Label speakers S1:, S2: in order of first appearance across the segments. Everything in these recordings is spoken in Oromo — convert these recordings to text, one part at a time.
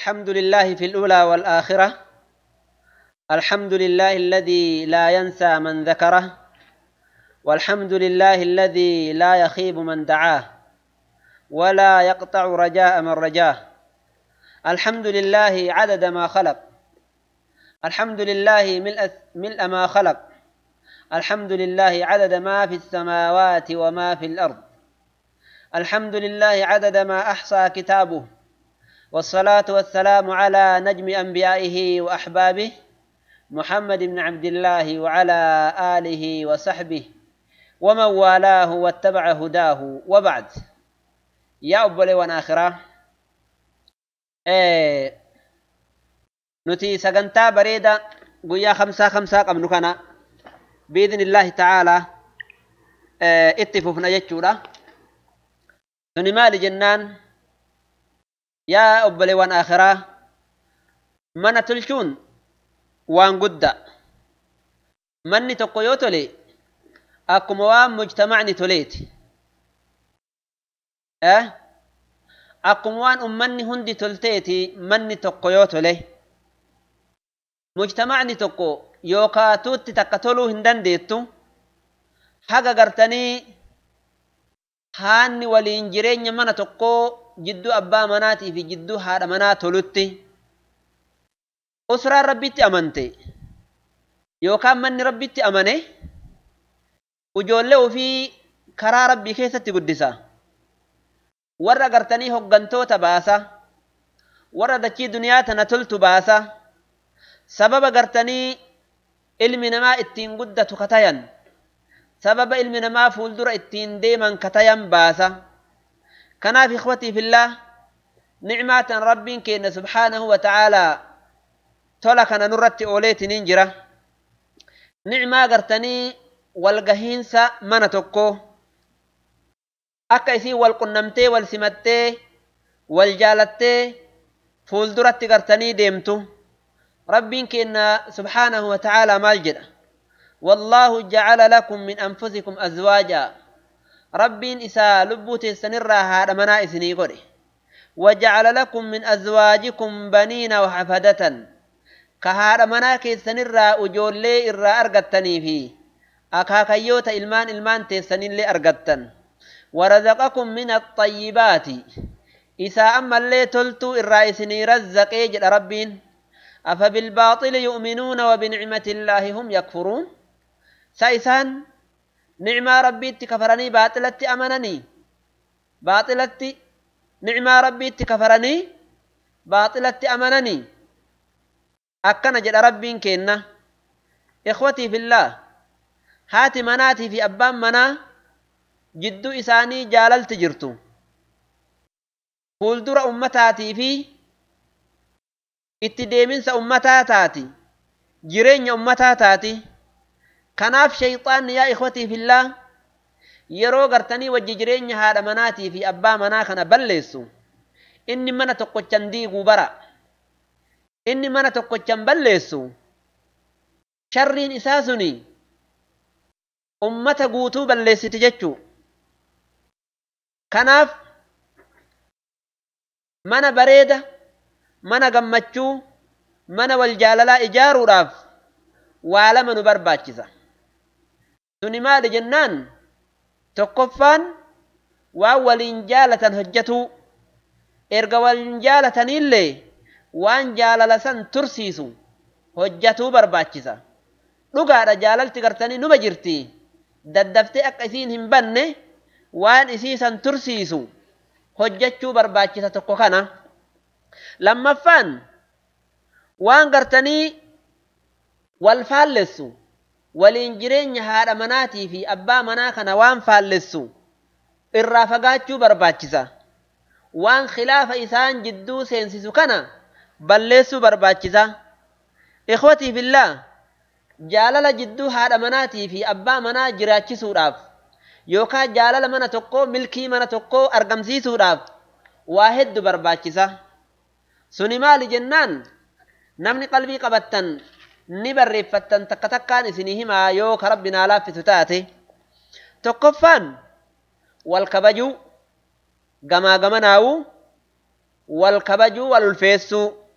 S1: الحمد لله في الأولى والآخرة الحمد لله الذي لا ينسى من ذكره والحمد لله الذي لا يخيب من دعاه ولا يقطع رجاء من رجاه الحمد لله عدد ما خلق الحمد لله ملء, ملء ما خلق الحمد لله عدد ما في السماوات وما في الأرض الحمد لله عدد ما أحصى كتابه والصلاة والسلام على نجم أنبيائه وأحبابه محمد بن عبد الله وعلى آله وصحبه ومن والاه واتبع هداه وبعد يا أبولي وناخرة إيه نتي سقنتا بريدة قويا خمسة خمسة قبل كنا بإذن الله تعالى إيه اتففنا يجورا suni maali jennaan yaa obboleewwan akhiraa mana tolchuun waan guddaa manni tokko yoo tole akkuma waan mujtamacni toleeti akkuma waan ummanni hundi tolteeti manni tokko yoo tole mujtamacni tokko yookaa tuutti takka toluu hin dandeettu haga gartanii haanni waliin jireenya mana tokkoo jidduu abbaa manaatii fi jidduu haadha manaa tolutti usraan rabbitti amante yookaan manni rabbitti amane ijoollee ofii karaa rabbii keessatti guddisa warra gartanii hoggantoota baasa warra dachii duniyaa tana toltu baasa sababa gartanii ilmi namaa ittiin guddatu katayan sababa ilmi namaa fuuldura ittiin deeman katayan baasa kanaaf ikhwatii fillah nicmaa tan rabbiin keenya subhaanahu wa ta'aalaa tola kana nurratti ooleetiniin jira nicmaa gartanii walgahiinsa mana tokko akka isiin wal qunnamtee wal simattee wal jaalattee fuulduratti gartanii deemtu rabbiin keenya subhaanahu wa ta'aalaa maal jedha والله جعل لكم من أنفسكم أزواجا ربين إسا لبوت السنرى هذا منا إسني قري وجعل لكم من أزواجكم بنين وحفدة كهذا منا كي السنرى أجول لي إرى أرغتني في أكاكيوت إلمان إلمان تسنين لي أرغتن ورزقكم من الطيبات إسا أما اللي تلتو إرى إسني رزق يجد ربين أفبالباطل يؤمنون وبنعمة الله هم يكفرون sa isaan nicmaa rabbiitti kafaranii baaxilatti amananii baaxilatti nicmaa rabbiitti kafaranii baaxilatti amananii akkana jedha rabbiin keenna ikhwatii fillah haati manaatii fi abbaan manaa jidduu isaanii jaalalti jirtu fuuldura ummataatii fi itti deeminsa ummataa taati jireenya ummataa taati kanaaf shayxaanni yaa ikhwatii fillah yeroo gartanii wajji jireenya haadha manaatii fi abbaa manaa kana balleessu inni mana tokkochan diiguu bara inni mana tokkochan balleessu sharriin isaa suni ummata guutuu balleessiti jechuu kanaaf mana bareeda mana gammachuu mana wal jaalalaa ijaaruudhaaf waa lama nu barbaachisa suni maali jennaan tokkoffaan waan waliin jaalatan hojjetuu erga waliin jaalataniillee waan jaalala san tursiisu hojjetuu barbaachisa dhugaadha jaalalti gartanii numa jirti daddaftee akka isiin hin banne waan isii san tursiisu hojjechuu barbaachisa tokko kana lammaffaan waan gartanii wal faallessu waliin jireenya haadha manaatii fi abbaa manaa kana waan faallessu irraa fagaachuu barbaachisa waan khilaafa isaan jidduu seensisu kana balleessuu barbaachisa ikhwatii fillah jaalala jidduu haadha manaatii fi abbaa manaa jiraachisuudhaaf yookaan jaalala mana tokkoo milkii mana tokkoo argamsiisuudhaaf waa heddu barbaachisa suni maali jennaan namni qalbii qabattan ni barreeffattan takka takkaan isinii himaa yoo ka rabbi naa laaffisu taate tokkoffaan wal kabajuu gamaa gamanaa'uu wal kabajuu wal ulfeessuu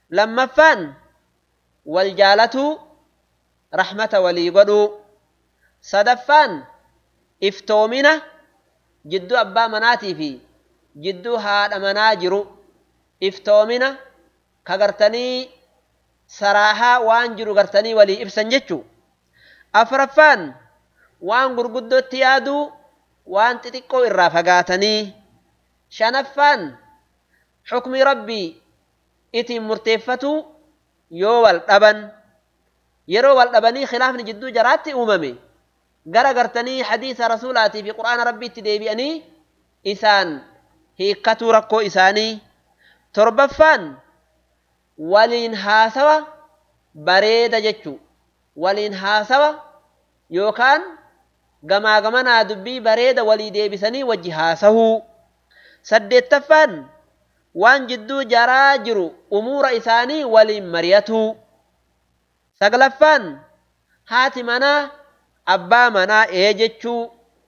S1: lammaffaan wal jaalatuu rahmata walii godhuu sadaffaan iftoomina jidduu abbaa manaatii fi jidduu haadha manaa jiru iftoomina ka gartanii saraahaa waan jiru gartanii walii ibsan jechuu afraffaan waan gurguddootti yaaduu waan xixiqqoo irraa fagaatanii shanaffaan xukmi rabbii itiin murteeffatu yoo wal dhaban yeroo wal dhabanii khilaafni jidduu jaraatti uumame gara gartanii hadiisa rasuulaatii fi qur'aana rabbiitti deebi'anii isaan hiikkatuu rakkoo isaanii torbaffaan waliin haasawa bareeda jechuu waliin haasawa yookaan gamaa gamanaa dubbii bareeda walii deebisanii wajji haasahuu saddeettaffaan waan jidduu jaraa jiru umuura isaanii waliin mari'atuu saglaffaan haati manaa abbaa manaa ee jechuu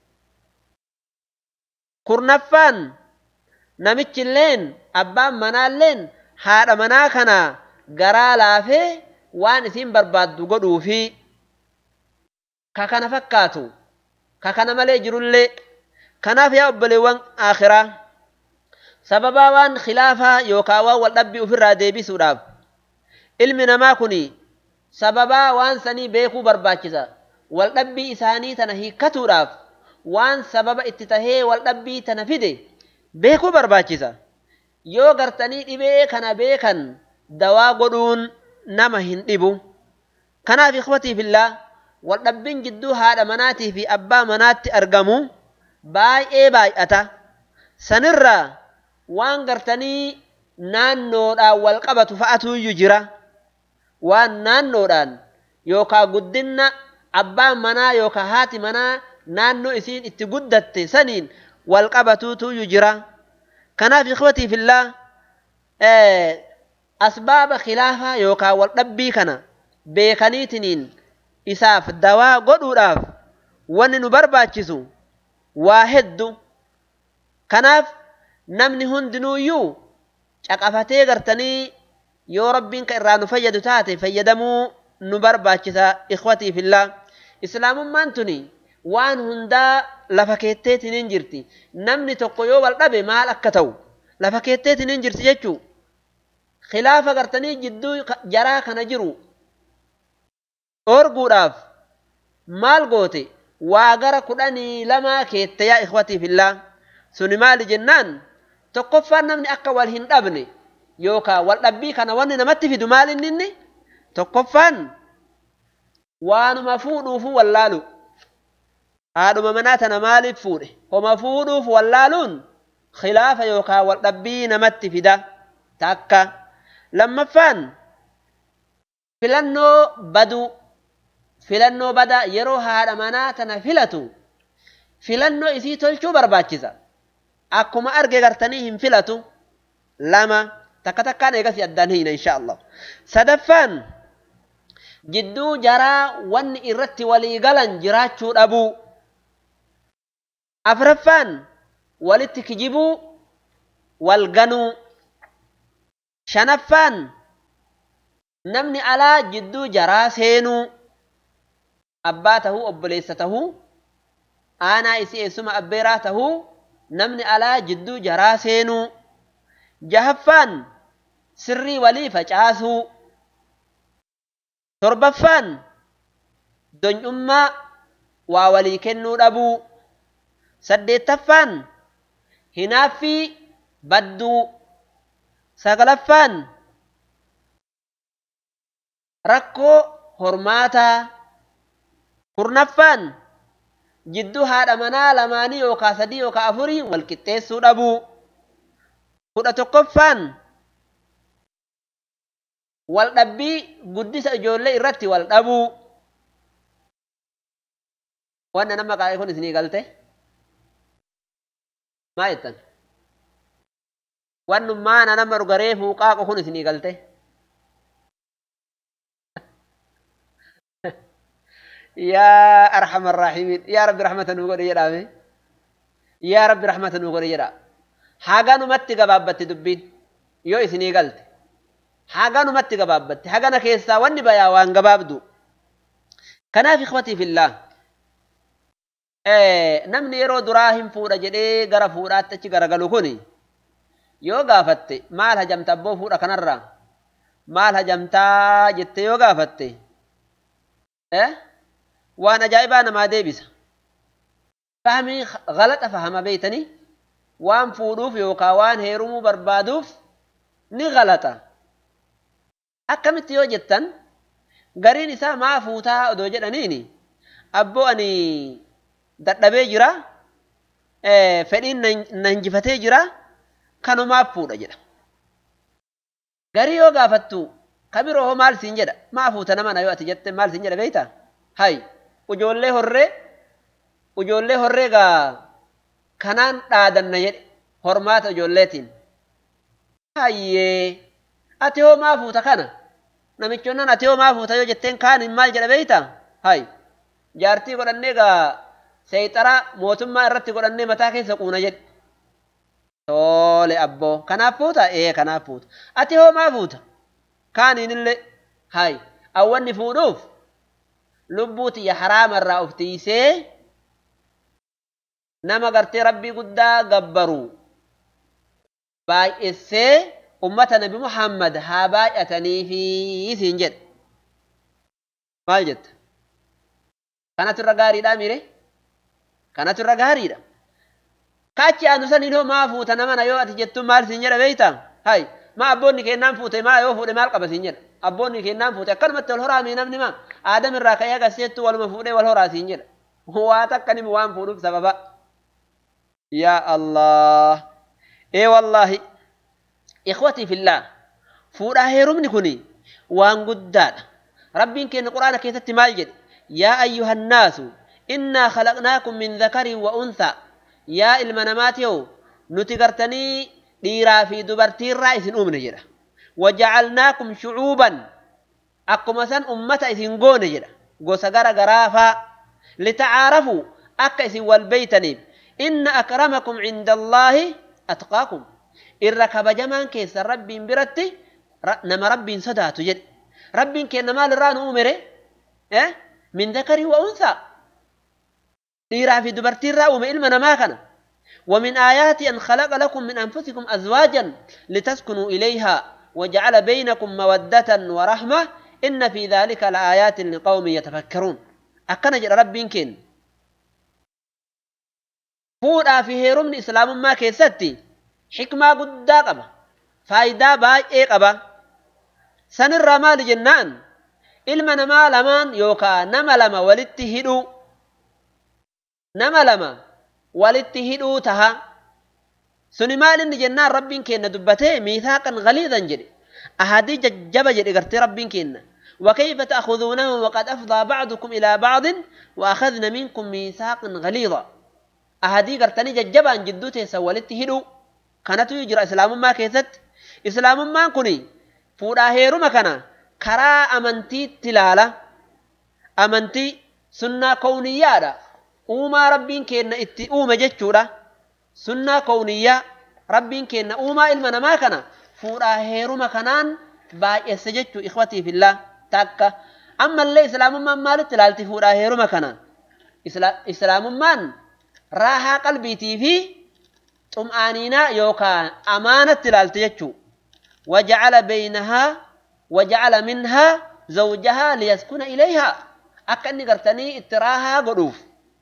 S1: kurnaffaan namichilleen abbaan manaalleen haadha manaa kana garaa laafee waan isin barbaaddu godhuufi ka kana fakkaatu ka kana malee jirullee kanaaf yaa obboleewwan akhiraa sababaa waan khilaafaa yookaan waan wal dhabbii ofirraa deebisuudhaaf ilmi namaa kun sababaa waan sanii beekuu barbaachisa wal dhabbii isaanii tana hiikkatuudhaaf waan sababa itti tahee wal dhabbii tana fide beekuu barbaachisa yoo gartanii dhibee kana beekan dawaa godhuun nama hin dhibu kanaaf ikhwatiif illaa wal dhabbiin jidduu haadha manaatii fi abbaa manaatti argamu baay'ee baay'ata sanirraa waan gartanii naannoodhaan wal qabatu fa'atuuyyu jira waan naannoodhaan yookaan guddinna abbaan manaa yookaan haati manaa naannoo isiin itti guddatte saniin wal qabatuutuuyyu jira kanaaf ikhwatiif illaa asbaaba khilaafaa yookaan wal dhabbii kana beekaniitiniin isaaf dawaa godhuudhaaf wanni nu barbaachisu waa heddu kanaaf namni hundinuuyyuu caqafatee gartanii yoo rabbiin ka irraa nu fayyadu taate fayyadamuu nu barbaachisa ikhwatiif illaa islaamummaan tuni waan hundaa lafa keetteetiin hin jirti namni tokko yoo wal dhabe maal akka ta'u lafa keetteetiin hin jirti jechuu khilaafa gartanii jidduu jaraa kana jiru dhoorguudhaaf maal goote waa gara kudhanii lamaa keette yaa ikhwatiif illaa suni maali jennaan tokkoffaan namni akka wal hin dhabne yookaan wal dhabbii kana wanni namatti fidu maal inni inni tokkoffaan waanuma fuudhuufu wallaalu haadhuma manaa tana maaliif fuudhe homa fuudhuuf wallaaluun khilaafa yookaan wal dhabbii namatti fida takka lammaffaan filannoo baduu filannoo badaa yeroo haadha manaa tana filatu filannoo isii tolchuu barbaachisa akkuma arge gartanii hin filatu lama takka takkaan eegasi addaan hiina insha Allah sadaffaan jidduu jaraa wanni irratti walii galan jiraachuu dhabuu afraffaan walitti kijibuu wal ganuu shanaffaan namni alaa jidduu jaraa seenuu abbaa tahuu obboleessa tahuu aanaa isii eessuma abbeeraa tahuu namni alaa jidduu jaraa seenuu jahaffaan sirrii walii facaasuu torbaffaan donyummaa waa walii kennuu dhabuu saddeettaffaan hinaaffii badduu sagalaffaan rakkoo hormaataa kurnaffaan jidduu haadha manaa lamaanii yookaa sadii yookaa afurii wal qixxeessuu dhabuu kudha tokkoffaan wal dhabbii guddisa ijoollee irratti wal dhabuu wanna nama qaa'ee kun isinii galte maa jettan wannummaana nama dhugaree fuuqaaqo kun isinii galte yaa arhama arraahiimiin yaa rabbi rahmata nuu godhe jedhaame yaa rabbi rahmata nuu godhe jedha haganumatti gabaabbatti dubbiin yoo isinii galte haganumatti gabaabbatti hagana keessaa wanni bayaa waan gabaabdu kanaaf ikhwatii fillaa namni yeroo duraa hin fuudha jedhee gara fuudhaatti achi garagalu kun yoo gaafatte maal hajamta abboo fuudha kanarraa maal hajamtaa jette yoo gaafatte waan ajaa'ibaa namaa deebisa fahmii galaxa fahama beeytanii waan fuudhuuf yookaan waan heerumuu barbaaduuf ni galaxa akkamitti yoo jettan gariin isaa maa fuutaa odoo jedhaniini abboo ani dadhabee jira fedhiin na hinjifatee jira kanumaaf fuudha jedha garii yoo gaafattu kabiroo hoo maal siin jedha maa fuuta nama na yoo ati jette maal siin jedha beeyta hay ujoollee horree ujoollee horree gaa kanaan dhaadanna jedhe hormaata ijoolleetiin hayyee ati hoo maa fuuta kana namichonnan ati hoo maa fuuta yoo jetteen kaan maal jedha beeyta hay jaartii godhannee gaa seexaraa mootummaa irratti godhannee mataa keessa quuna jedhe tole abboo kanaaf fuuta ee kanaaf fuuta ati hoo maa fuuta kaaniinillee hay awwanni fuudhuuf lubbuu tiyya haraama irraa of tiisee nama gartee rabbii guddaa gabbaru baay'essee ummata nabi muhammad haa baay'ataniifi isiin jedhe maal jetta kanatu irra gaariidha mire kanatu irra gaariidha kaachi aanu saniin hoo maa fuuta nama na yoo ati jettu maal siin jedha beeyta hay maa abboonni kennaan fuute maa yoo fuudhe maal qaba siin jedha abboonni kennaan fuute akkanumatti wal horaamii namni maa aadam irraa ka'ee agarsiisettu waluma fuudhee wal horaa siin jedha waa takka nimi waan fuudhuuf sababa yaa allah ee wallaahi ikhwatii fillaa fuudhaa heerumni kuni waan guddaadha rabbiin keenya quraana keessatti maal jedhe yaa ayyuha annaasu innaa khalaqnaakum min dhakarin wa unthaa yaa ilma namaatiyow nuti gartanii dhiiraa fi dubartiirraa isin uumne jedha wajacalnaakum shucuuban akkuma san ummata isin goone jedha gosa gara garaafaa litacaarafuu akka isin wal beeytaniif inna akramakum cinda allaahi atqaakum irra kabajamaan keessan rabbiin biratti nama rabbiin sodaatu jedhe rabbiin keenna maal irraa nu uumere min dakarii wa unsaa dhiiraa fi dubartiirraa uume ilma namaa kana ومن آيات أن خلق لكم من أنفسكم أزواجا لتسكنوا إليها وجعل بينكم مودة ورحمة إن في ذلك لآيات لقوم يتفكرون أكن جرى ربي كن فودا في هيرم إسلام ما كيستي حكمة قد قبا فايدة باي إيه قبا سن الرمال جنان ilma namaa lamaan yookaan nama lama walitti hidhuu nama lama walitti hidhuu taha suni maal inni jennaan rabbiin keenna dubbatee miithaaqan galiidan jedhe ahadii jajjaba jedhe gartee rabbiin keenna وكيف تأخذونه وقد أفضى بعضكم إلى بعض وأخذنا منكم ميثاقا غليظا أهدي قرتني ججبا جدوته سولت هدو كانت يجرى إسلام ما كيست إسلام ما كني فودا هيرو مكانا karaa amantiitti ilaala amantii sunnaa kowniyyaadha uumaa rabbiin keenna itti uume jechuudha sunnaa kowniyyaa rabbiin keenna uumaa ilma namaa kana fuudhaa heeruma kanaan baay'esse jechuu ikhwatiif illaa takka ammallee islaamummaan maalitti ilaalti fuudhaa heeruma kana islaamummaan raahaa qalbiitii fi xum'aaniinaa yookaan amaanatti ilaalti jechuu wajacala baynahaa وجعل منها زوجها ليسكن إليها أكني قرتني اتراها قروف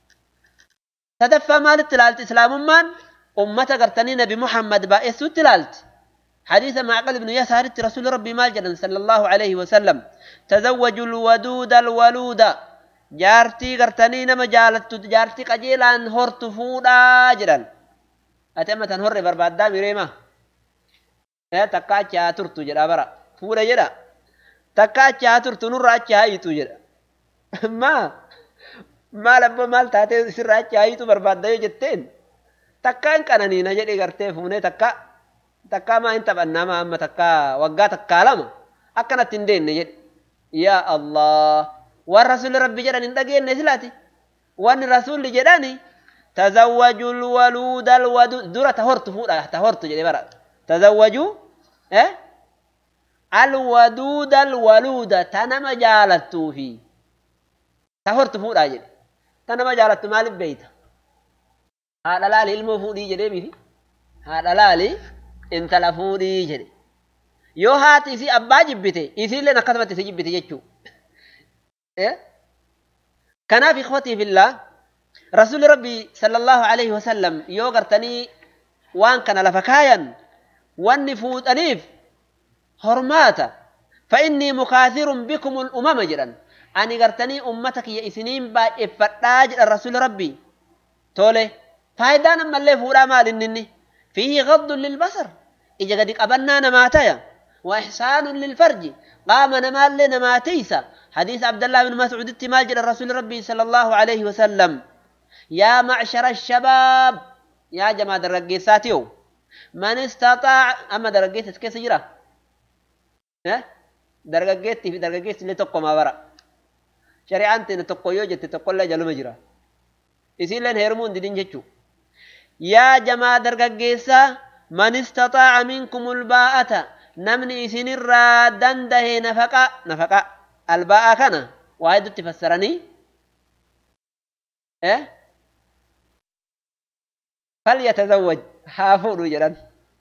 S1: تدفى مال التلالت إسلام من أمة قرتني نبي محمد بائس التلالت حديث معقل بن يسار رسول ربي مال صلى الله عليه وسلم تزوجوا الودود الولود جارتي قرتني نما جالت جارتي قجيلان هرت فودا جدا أتمة هر بربادا مريما يا تكاچا ترتو جدا برا fuudha jedha takka achi haa turtu nurra achi haa hiitu jedha maa maal abba maal taatee sirra achi haa hiitu barbaadda yoo jetteen takka hin qananiina jedhe gartee fuunee takka takka maa hin taphannaa maa amma takka waggaa takkaa lama akkanatti hin deenne jedhe yaa allah waan rasuulli rabbi jedhan hin dhageenne silaati wanni rasuulli jedhani tazawwajuu lwaluuda alwadu dura ta hortu fuudha ta hortu jedhe bara tazawwajuu eh alwaduuda alwaluuda ta nama jaalattuufi ta hortu fuudhaa jedhe ta nama jaalattu maaliif beeyta haadha laali ilmoo fuudhii jedhee miti haadha laali intala fuudhii jedhe yoo haati isii abbaa jibbite isiilleen akkasumatti isi jibbite jechuu kanaaf ikhwatii fillaa rasuuli rabbii sallallahu alaihi wasallam yoo gartanii waan kana lafa kaayan wanni fuudhaniif hormaata فإني مكاثر بكم الأمم جدا أني قرتني أمتك يا إسنين با إفرداج الرسول ربي تولي فايدان أما اللي فورا مال إنني فيه غض للبصر إجا قد قبلنا نماتيا وإحسان للفرج قام نمال لنماتيسا حديث عبد الله بن مسعود التماج الرسول ربي صلى الله عليه وسلم يا معشر الشباب يا جماعة الرقيساتيو من استطاع أما درقيت كيف جرا ها درقيت في درقيت اللي تقوى ما برا شريعة أنت تقوى يوجد تقوى لا جلو مجرا يصير لين هرمون دين جتشو يا جماعة درقيسا من استطاع منكم الباءة نمني إسن الرادن ده نفقا نفقا الباء كان واحد تفسرني إيه فليتزوج هافور جران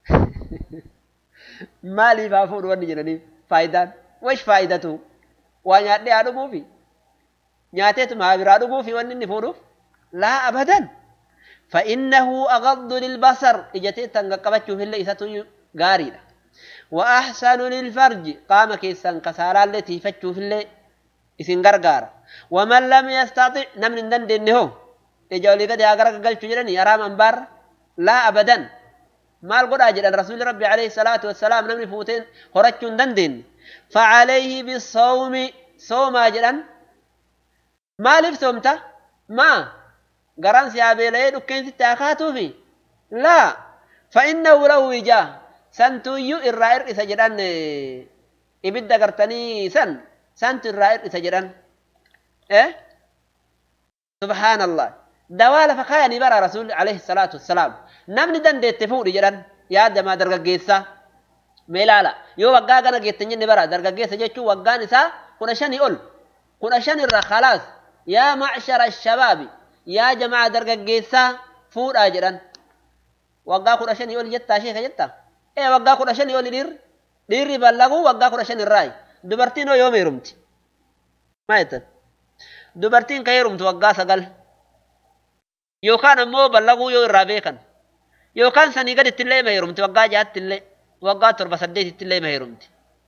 S1: مالي فافور وني جراني فايدان وش فائدته ونياتي أدمو في نياتي ما برادمو في وني نفوروف لا أبدا فإنه أغض للبصر إجتي تنقبتشو في اللي إساتو غاري وأحسن للفرج قام كيسان كسارا التي فتشو في اللي إسن غرغار ومن لم يستطع نمن دن دنهو إجولي قد يغرق قلت جرني أرام أنبار لا أبدا ما القرى أجل الرسول ربي عليه الصلاة والسلام نمن فوتين خرجون دن دن فعليه بالصوم صوم أجلا ما لف صومته ما قران سيابيلي دكين ستاكاتو في لا فإنه له وجاه سنتويو إرائر إسا جران إبدا قرتني سن سنت إرائر إسا جران إيه سبحان الله دوال فخايا نبرا رسول عليه الصلاة والسلام نمني دن دي تفور جران يا دما درغا جيسا ميلالا يو وقا غانا جيتني نبرا درغا جيسا جيشو وقا نسا كنا شاني أول كنا شاني الرا خلاص يا معشر الشباب yaa jamaa dargaggeessaa fuudhaa jedhan waggaa kudha shanii oli jettaa sheeka jetta ee waggaa kudha shanii oli dhiirri dhiirri ballaguu waggaa kudha shan irraayi dubartiin hoo yooma heerumti maa jettan dubartiin ka heerumtu waggaa sagal yookaan ammoo ballaguu yoo irraa beekan yookaan sanii gaditti illee ma heerumti waggaa jaatti illee waggaa torba saddeetitti illee ma heerumti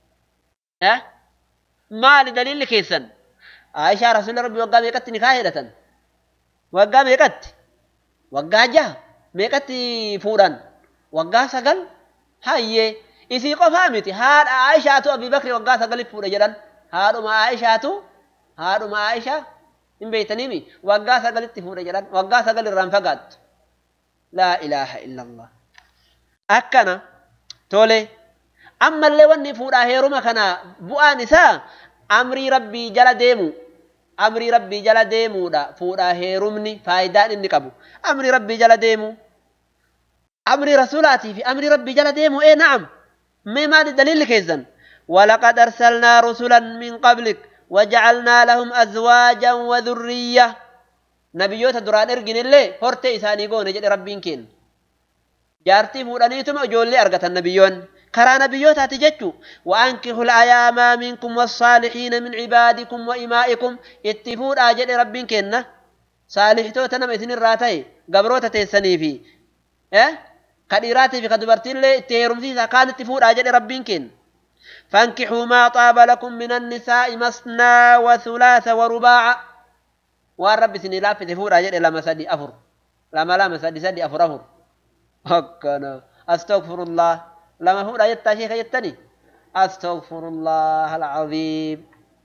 S1: maali daliilli keessan Aishaa rasuulli rabbi waggaa meeqatti nikaa hedhatan waggaa meeqatti waggaa jaha meeqatti fuudhan waggaa sagal hayyee isii qofaa miti haadha Aishaatu Abii Bakri waggaa sagalif fuudha jedhan haadhuma Aishaatu haadhuma Aishaa hin beeytaniimi waggaa sagalitti fuudha jedhan waggaa sagal irraan fagaattu laa ilaaha illallah akkana tole ammallee wanni fuudhaa heeruma kana bu'aan isaa amrii rabbii jala deemu amrii rabbii jala deemuudha fuudhaa heerumni faayidaan inni qabu amrii rabbii jala deemu amrii rasuulaatii fi amrii rabbii jala deemu ee na'am mee maali daliilli keessan ولقد أرسلنا رسلا من قبلك وجعلنا لهم أزواجا وذرية نبيوت دران إرجن الله هرت إساني قون جد ربين كين جارتي فورانيتم أجولي أرغت النبيون كرا نبيوت هتجتو وأنكحوا الأيام منكم والصالحين من عبادكم وإمائكم اتفور آجد ربين كين صالح تو تنم إثن الراتي قبروت تيسني في إيه كديراتي في كدبرتين لي تيرمتي كانت اتفور آجد ربين كين فانكحوا ما طاب لكم من النساء مثنى وثلاث ورباع والرب سني لا في تفور أجل لما سدي أفر لما لما سدي سدي أفر أفر هكذا أستغفر الله لما هو أجت شيخ أجتني أستغفر الله العظيم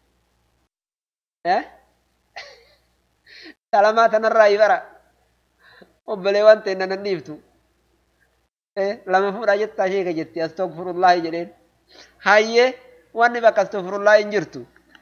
S1: إيه سلامات نرى يبرا وبلوان تنا ننيفتو إيه لما هو أجت شيخ أجتي أستغفر الله جلين hayyee wanni bakka astaghfirullaa hin jirtu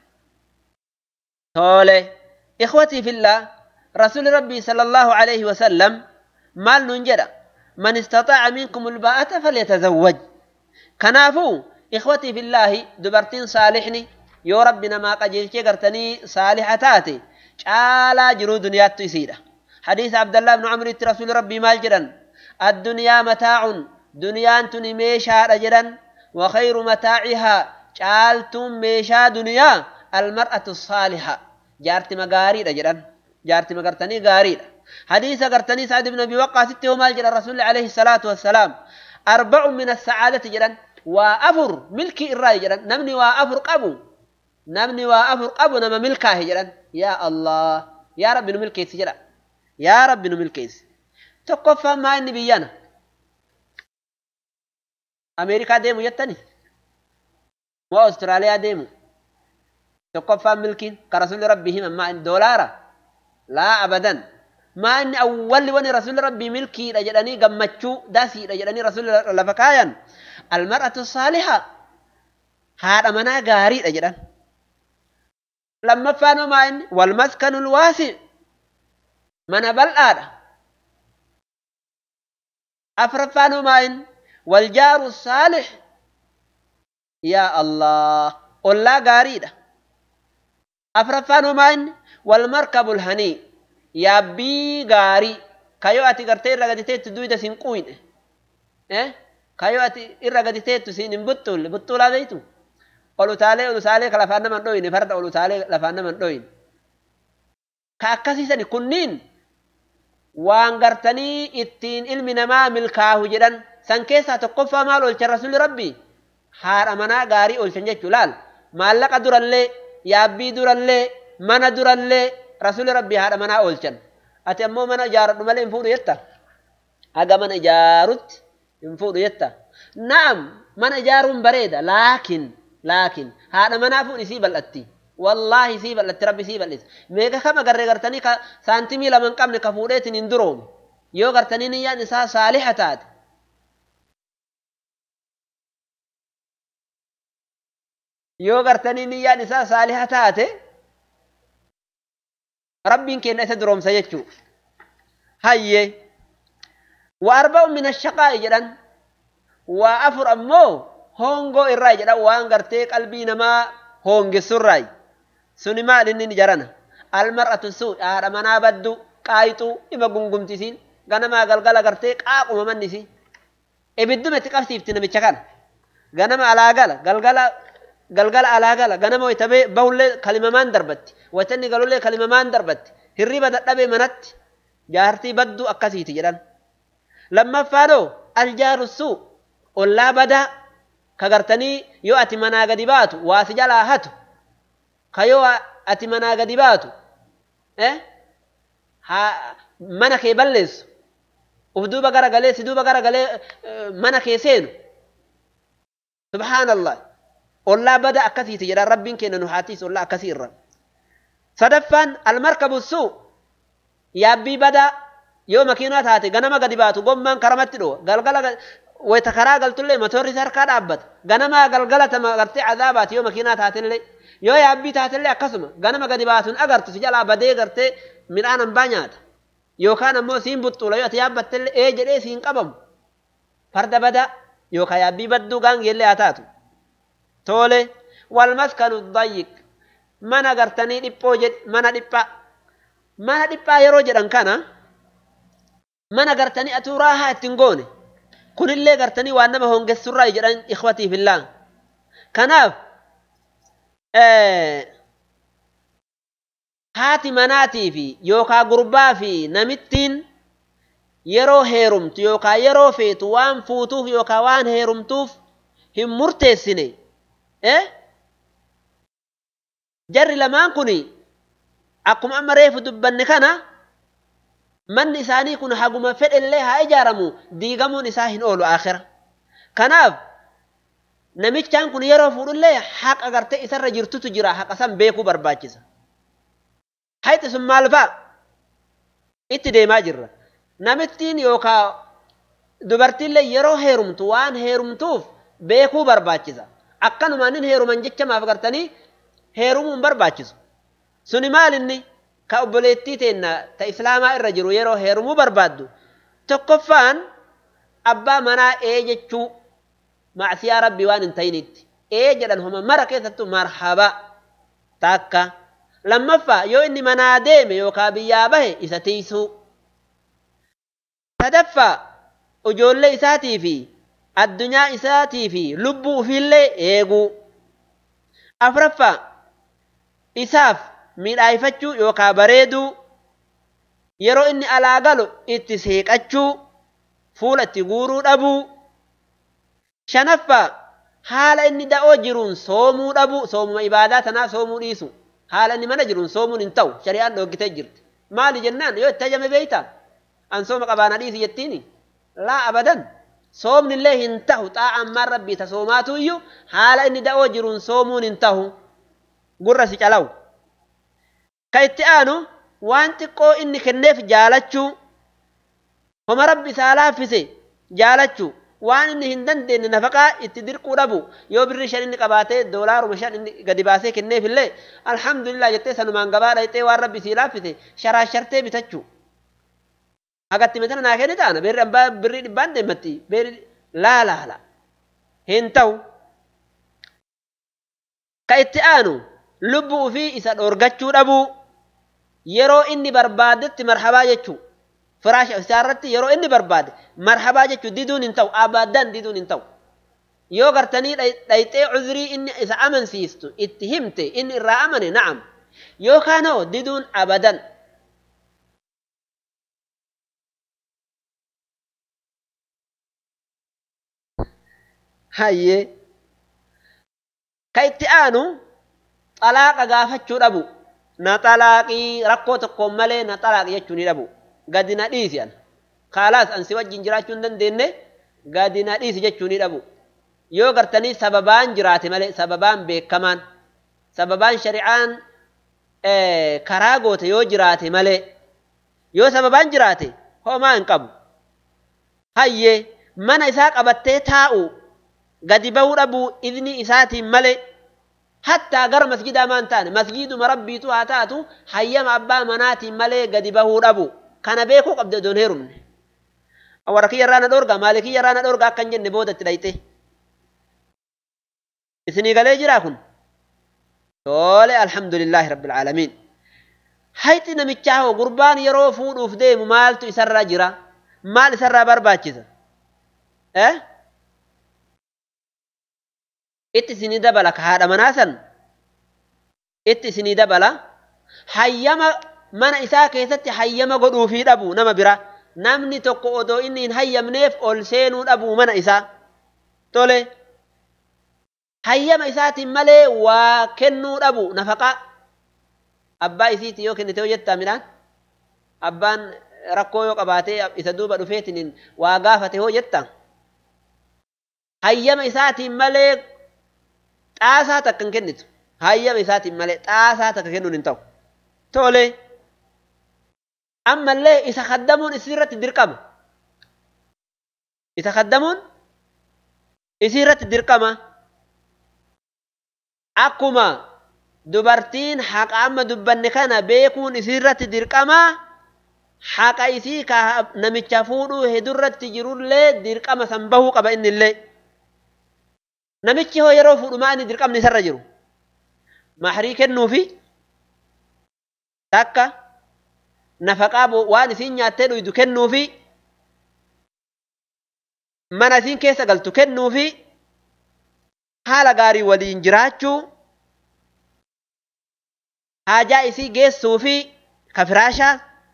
S1: tole ikhwatii fillah rasuli rabbii sala allahu alayhi wasallam maal nun jedha man istaxaaca minkum ulbaa'ata falyatazawwaj kanaafuu ikhwatii fillaahi dubartiin saalixni yoo rabbi namaa qajeelchee gartanii saalixa taate caalaa jiruu duniyaattu isiidha hadiisa abdallaa ibnu camriitti rasuuli rabbii maal jedhan addunyaa mataacun duniyaan tuni meeshaadha jedhan وخير متاعها caaltuun meeshaa duniyaa almar'atu saaliha jaartima gaariidha jedhan jaartima gartanii gaariidha hadiisa gartanii sa'ad ibn abi waqqaasitti hoo maal jedhan rasuulli alayhi salaatu wassalaam arba'u min assacaadati jedhan waa afur milkii irraa jedhan namni waa afur qabu namni waa afur qabu nama milkaahe jedhan yaa allah yaa rabbi nu milkeessi jedha yaa rabbi nu milkeessi tokkoffaan maa inni biyyana ameerikaa deemu jettani moo Awustiraaliyaa deemu tokkoffaan milkiin ka rasuulli rabbii himan maa inni doolaara laa abadan maa inni awwalli wani rasuulli rabbii milkiidha jedhanii gammachuu dasiidha jedhanii rasuulli lafa kaayan almar'atu saaliha haadha manaa gaariidha jedhan lammaffaan maa inni walmaskanul waasi mana bal'aadha afraffaan maa inni waljaaru saalix yaa allah ollaa gaariidha afraffaan homaa inni walmarkabul hanii yaabbii gaarii kayoo ati gartee irra gadi teettu duyda sin quyne kayoo ati irra gadi teettu sin hin buttuulle buttuulaa beeytu ol utaalee ol utaalee ka lafaan naman dhoyne farda ol utaalee lafaan naman dhoyne ka akkasiisani kunniin waan gartanii ittiin ilmi namaa milkaahu jedhan san keessaa tokkoffaa maal oolchan rasuulli rabbii haadha manaa gaarii oolchan jechuu laal maallaqa durallee yaabbii durallee mana durallee rasuulli rabbii haadha manaa oolchan ati ammoo mana ijaaradhu malee hin fuudhu jetta haga mana ijaarutti hin fuudhu jetta na'am mana ijaaruun bareeda laakin laakin haadha manaa fuudhi sii bal'atti wallaahi sii bal'atti rabbi sii bal'isa meeqa kama garree gartanii ka saantimii lama hin qabne ka fuudheetiin hin duroomu yoo gartanii niyyaan isaa saaliha taate yoo gartanii niyyaan isaa saaliha taate rabbiin kenna isa duroomsa jechuu hayye wa arba'u min ashaqaa'i jedhan waa afur ammoo hongoo irraa jedhan waan gartee qalbii namaa hoongessurraa suni maal inni jarana almar'atu suu haadha manaa baddu qaayixuu ima gungumtisiin ganamaa galgala gartee qaaquma mannisi ibidduma itti qabsiifti namicha kana ganama alaagala galgala galgala alaagala ganama waytabee bahullee kalimamaan darbatti waytanni galullee kalimamaan darbatti hirriba dadhabee manatti jaartii badduu akkasiiti jedhan lammaffaadhoo aljaaru suu ollaa badaa ka gartanii yoo ati manaa gadi baatu waasi jalaa hatu ka yoo ati manaa gadi baatu mana kee balleessu uf duuba gara galee si duuba gara galee mana kee seenu subhaanallah ollaa bada akkasiiti jedhan rabbiin kenna nu haatiis ollaa akkasii irra sadaffaan almarkabu suu yaabbii badaa yoo makiinaa taate ganama gadi baatu gommaan karamatti dho'a galgala wayta karaa galtullee motorri harkaa dhaabbata ganamaa galgala tama gartee cadaabaati yoo makiinaa taatellee yoo yaabbii taatellee akkasuma ganama gadi baatuun agartu si jalaa badee gartee midhaan hambaa nyaata yookaan ammoo siin buxxuula yoo ati yaabbattellee ee jedhee siin qabamu farda badaa yookaan yaabbii badduu gaangeellee haa taatu tole wal maskanu dayyiq mana gartanii dhiphoo jedh mana dhiphaa mana dhiphaa yeroo jedhan kana mana gartanii atuu raahaa ittiin goone kunillee gartanii waan nama hongessurraa jedhan ikhwatii fillah kanaaf haati manaatii fi yookaa gurbaa fi namittiin yeroo heerumtu yookaa yeroo feetu waan fuutuuf yookaa waan heerumtuuf hin murteessine jarri lamaan kun akkuma amma reefu dubbanne kana manni isaanii kun haguma fedhellee haa ijaaramu diigamuun isaa hin oolu akhira kanaaf namichaan kun yeroo fuudhullee haqa gartee isarra jirtutu jira haqa san beekuu barbaachisa hayti sun maal fa'a itti deemaa jirra namittiin yookaa dubartiillee yeroo heerumtu waan heerumtuuf beekuu barbaachisa akkanumaan nin heeruman jecha maaf gartanii heerumuun barbaachisu suni maal inni ka obboleettii teenna ta islaamaa irra jiru yeroo heerumuu barbaaddu tokkoffaan abbaa manaa ee jechuu macsiyaa rabbii waan hin ta'initti ee jedhan homa mara keessattuu marhaba takka lammaffaa yoo inni manaa deeme yookaan biyyaa bahe isa tiisuu sadaffaa ijoollee isaatii fi addunyaa isaatii fi lubbuu ofiillee eeguu afraffaa isaaf miidhaayfachuu yookaan bareeduu yeroo inni alaa galu itti seeqachuu fuula itti guuruu dhabuu shanaffaa haala inni da'oo jiruun soomuu dhabuu soomuma ibaadaa tanaa soomuu dhiisu haala inni mana jiruun soomuun hin ta'u shari'aan dhoggitee jirti maali jennaan yoo itti ajame beeyta an sooma qabaana dhiisi jettiini laa abadan soomni illee hin tahu xaa'aan maan rabbii ta soomaatu iyyuu haala inni da'oo jiruun soomuun hin tahu gurra si calawu ka itti aanu waan xiqqoo inni kenneef jaalachuu homa rabbi isaa laaffise jaalachuu waan inni hin dandeenye nafaqaa itti dirquu dhabu yoo birri shan inni qabaatee doolaaruma shan inni gadi baasee kenneef illee alhamdulillah jettee sanumaan gabaa dhayxee waan rabbi sii laaffise sharaashartee bitachuu hagatti metana naa kenni taana birri abbaa birrii dhibbaan deemmatti birri laa laa laa hin ta'u ka itti aanu lubbuu ofii isa dhorgachuu dhabuu yeroo inni barbaadetti marhabaa jechuu firaasha isaarratti yeroo inni barbaade marhabaa jechuu diduun hin ta'u abadan diduun hin ta'u yoo gartanii dhayxee cuzrii inni isa amansiistu itti himte inni irraa amane na'am yookaan hoo diduun abadan hayyee ka itti aanu xalaaqa gaafachuu dhabu na xalaaqii rakkoo tokkoon malee na xalaaqi jechuu ni dhabu gadi na dhiisi an kaalaas an si wajjin jiraachuu hin dandeenye gadi na dhiisi jechuu ni dhabu yoo gartanii sababaan jiraate malee sababaan beekamaan sababaan shari'aan karaa goote yoo jiraate malee yoo sababaan jiraate homaa hin qabu hayyee mana isaa qabattee taa'u gadi bahuu dhabuu idni isaatiin malee hattaa gara masjidaa maan taane masjiduma rabbiitu haa taatu hayyama abbaa manaatiin malee gadi bahuu dhabu kana beekuu qabde odoon heerumne warra kiyya irraa na dhorga maali kiyya irraa na dhorga akkan jenne boodatti dhayxe isinii galee jiraa kun tole alhamdulillaahi rabbil aalamiin hayxi namichaa hoo gurbaan yeroo fuudhuuf deemu maaltu isarra jira maal isarraa barbaachisa eh itti isinii dabala ka haadha manaa san itti isinii dabala hayyama mana isaa keessatti hayyama godhuufii dhabu nama bira namni tokko odoo inni hin hayyamneef ol seenuu dhabu mana isaa tole hayyama isaatiin malee waa kennuu dhabu nafaqaa abbaa isiiti yoo kennite yoo jettaa midhaan abbaan rakkoo yoo qabaatee isa duuba dhufeetiin waa gaafate hoo jetta hayyama isaatiin malee xaasaa takka hin kennitu hayyama isaatiin malee xaasaa takka kennuun hin ta'u tole ammallee isa kaddamuun isirratti dirqama isa kaddamuun isirratti dirqama akkuma dubartiin haqa amma dubbanne kana beekuun isirratti dirqama haqa isii ka namicha fuudhuu hedurratti jirullee dirqama san bahuu qaba innillee namichi hoo yeroo fuudhu maa inni dirqamni isarra jiru mahrii kennuufi takka nafaqaa waan isiin nyaattee dhuydu kennuufi mana isiin keessa galtu kennuufi haala gaarii waliin jiraachuu haajaa isii geessuufi ka firaashaa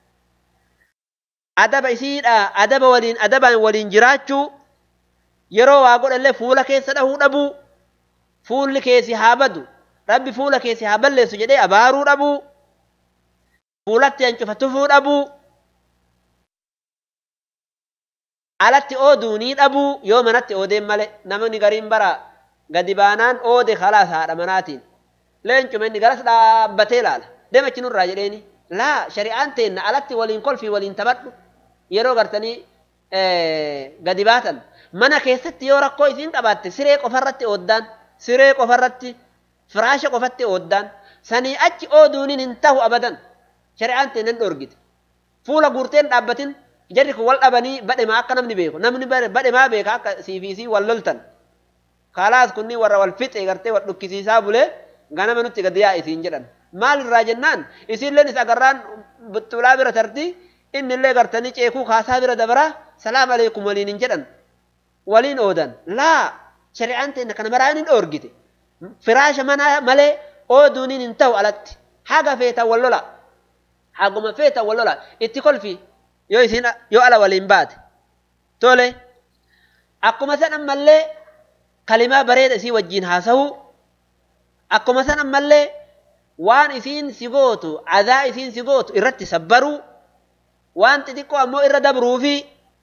S1: adaba isiidha adaba waliin adabaan waliin jiraachuu yeroo waa godhallee fuula keessa dhahuu dhabuu fuulli keessi haa badu rabbi fuula keessi haa balleessu jedhee abaaruu dhabuu fuulatti hancufa tufuu dhabuu alatti ooduunii dhabuu yoo manatti oodeen malee namni gariin bara gadi baanaan oode khalaas haadha manaatiin leencuma inni garas dhaabbatee ilaala deemachi nurraa jedheeni laa shari'aan teenna alatti waliin kolfii waliin taphadhu yeroo gartanii gadi baatan mana keessatti yoo rakkoo isiin qabaatte siree qofarratti ooddaan siree qofarratti firaasha qofatti ooddaan sanii achi ooduuniin hin tahu abadan shari'aan teennan dhorgite fuula guurteen dhaabbatin jarri kun wal dhabanii badhemaa akka namni beeku namni badhemaa beeka akka siifiisii wal loltan kaalaas kunni warra wal fixe gartee wal dhukkisiisaa bulee ganama nutti gad yaa isiin jedhan maal irraa jennaan isiilleen is agarraan buxxulaa bira tarti innillee gartanii ceekuu kaasaa bira dabaraa salaam aleekum waliin hin jedhan waliin oodan laa shari'aan teenya kana maraan hin dhoorgite firaasha manaa malee ooduuniin hin ta'u alatti haga feetan wal lola haguma feetan wal lola itti kolfi yoo isin yoo ala waliin baate tole akkuma san ammallee kalimaa bareeda isii wajjiin haasa'uu akkuma san ammallee waan isiin si gootu adaa isiin si gootu irratti sabbaruu waan xixiqqoo ammoo irra dabruufi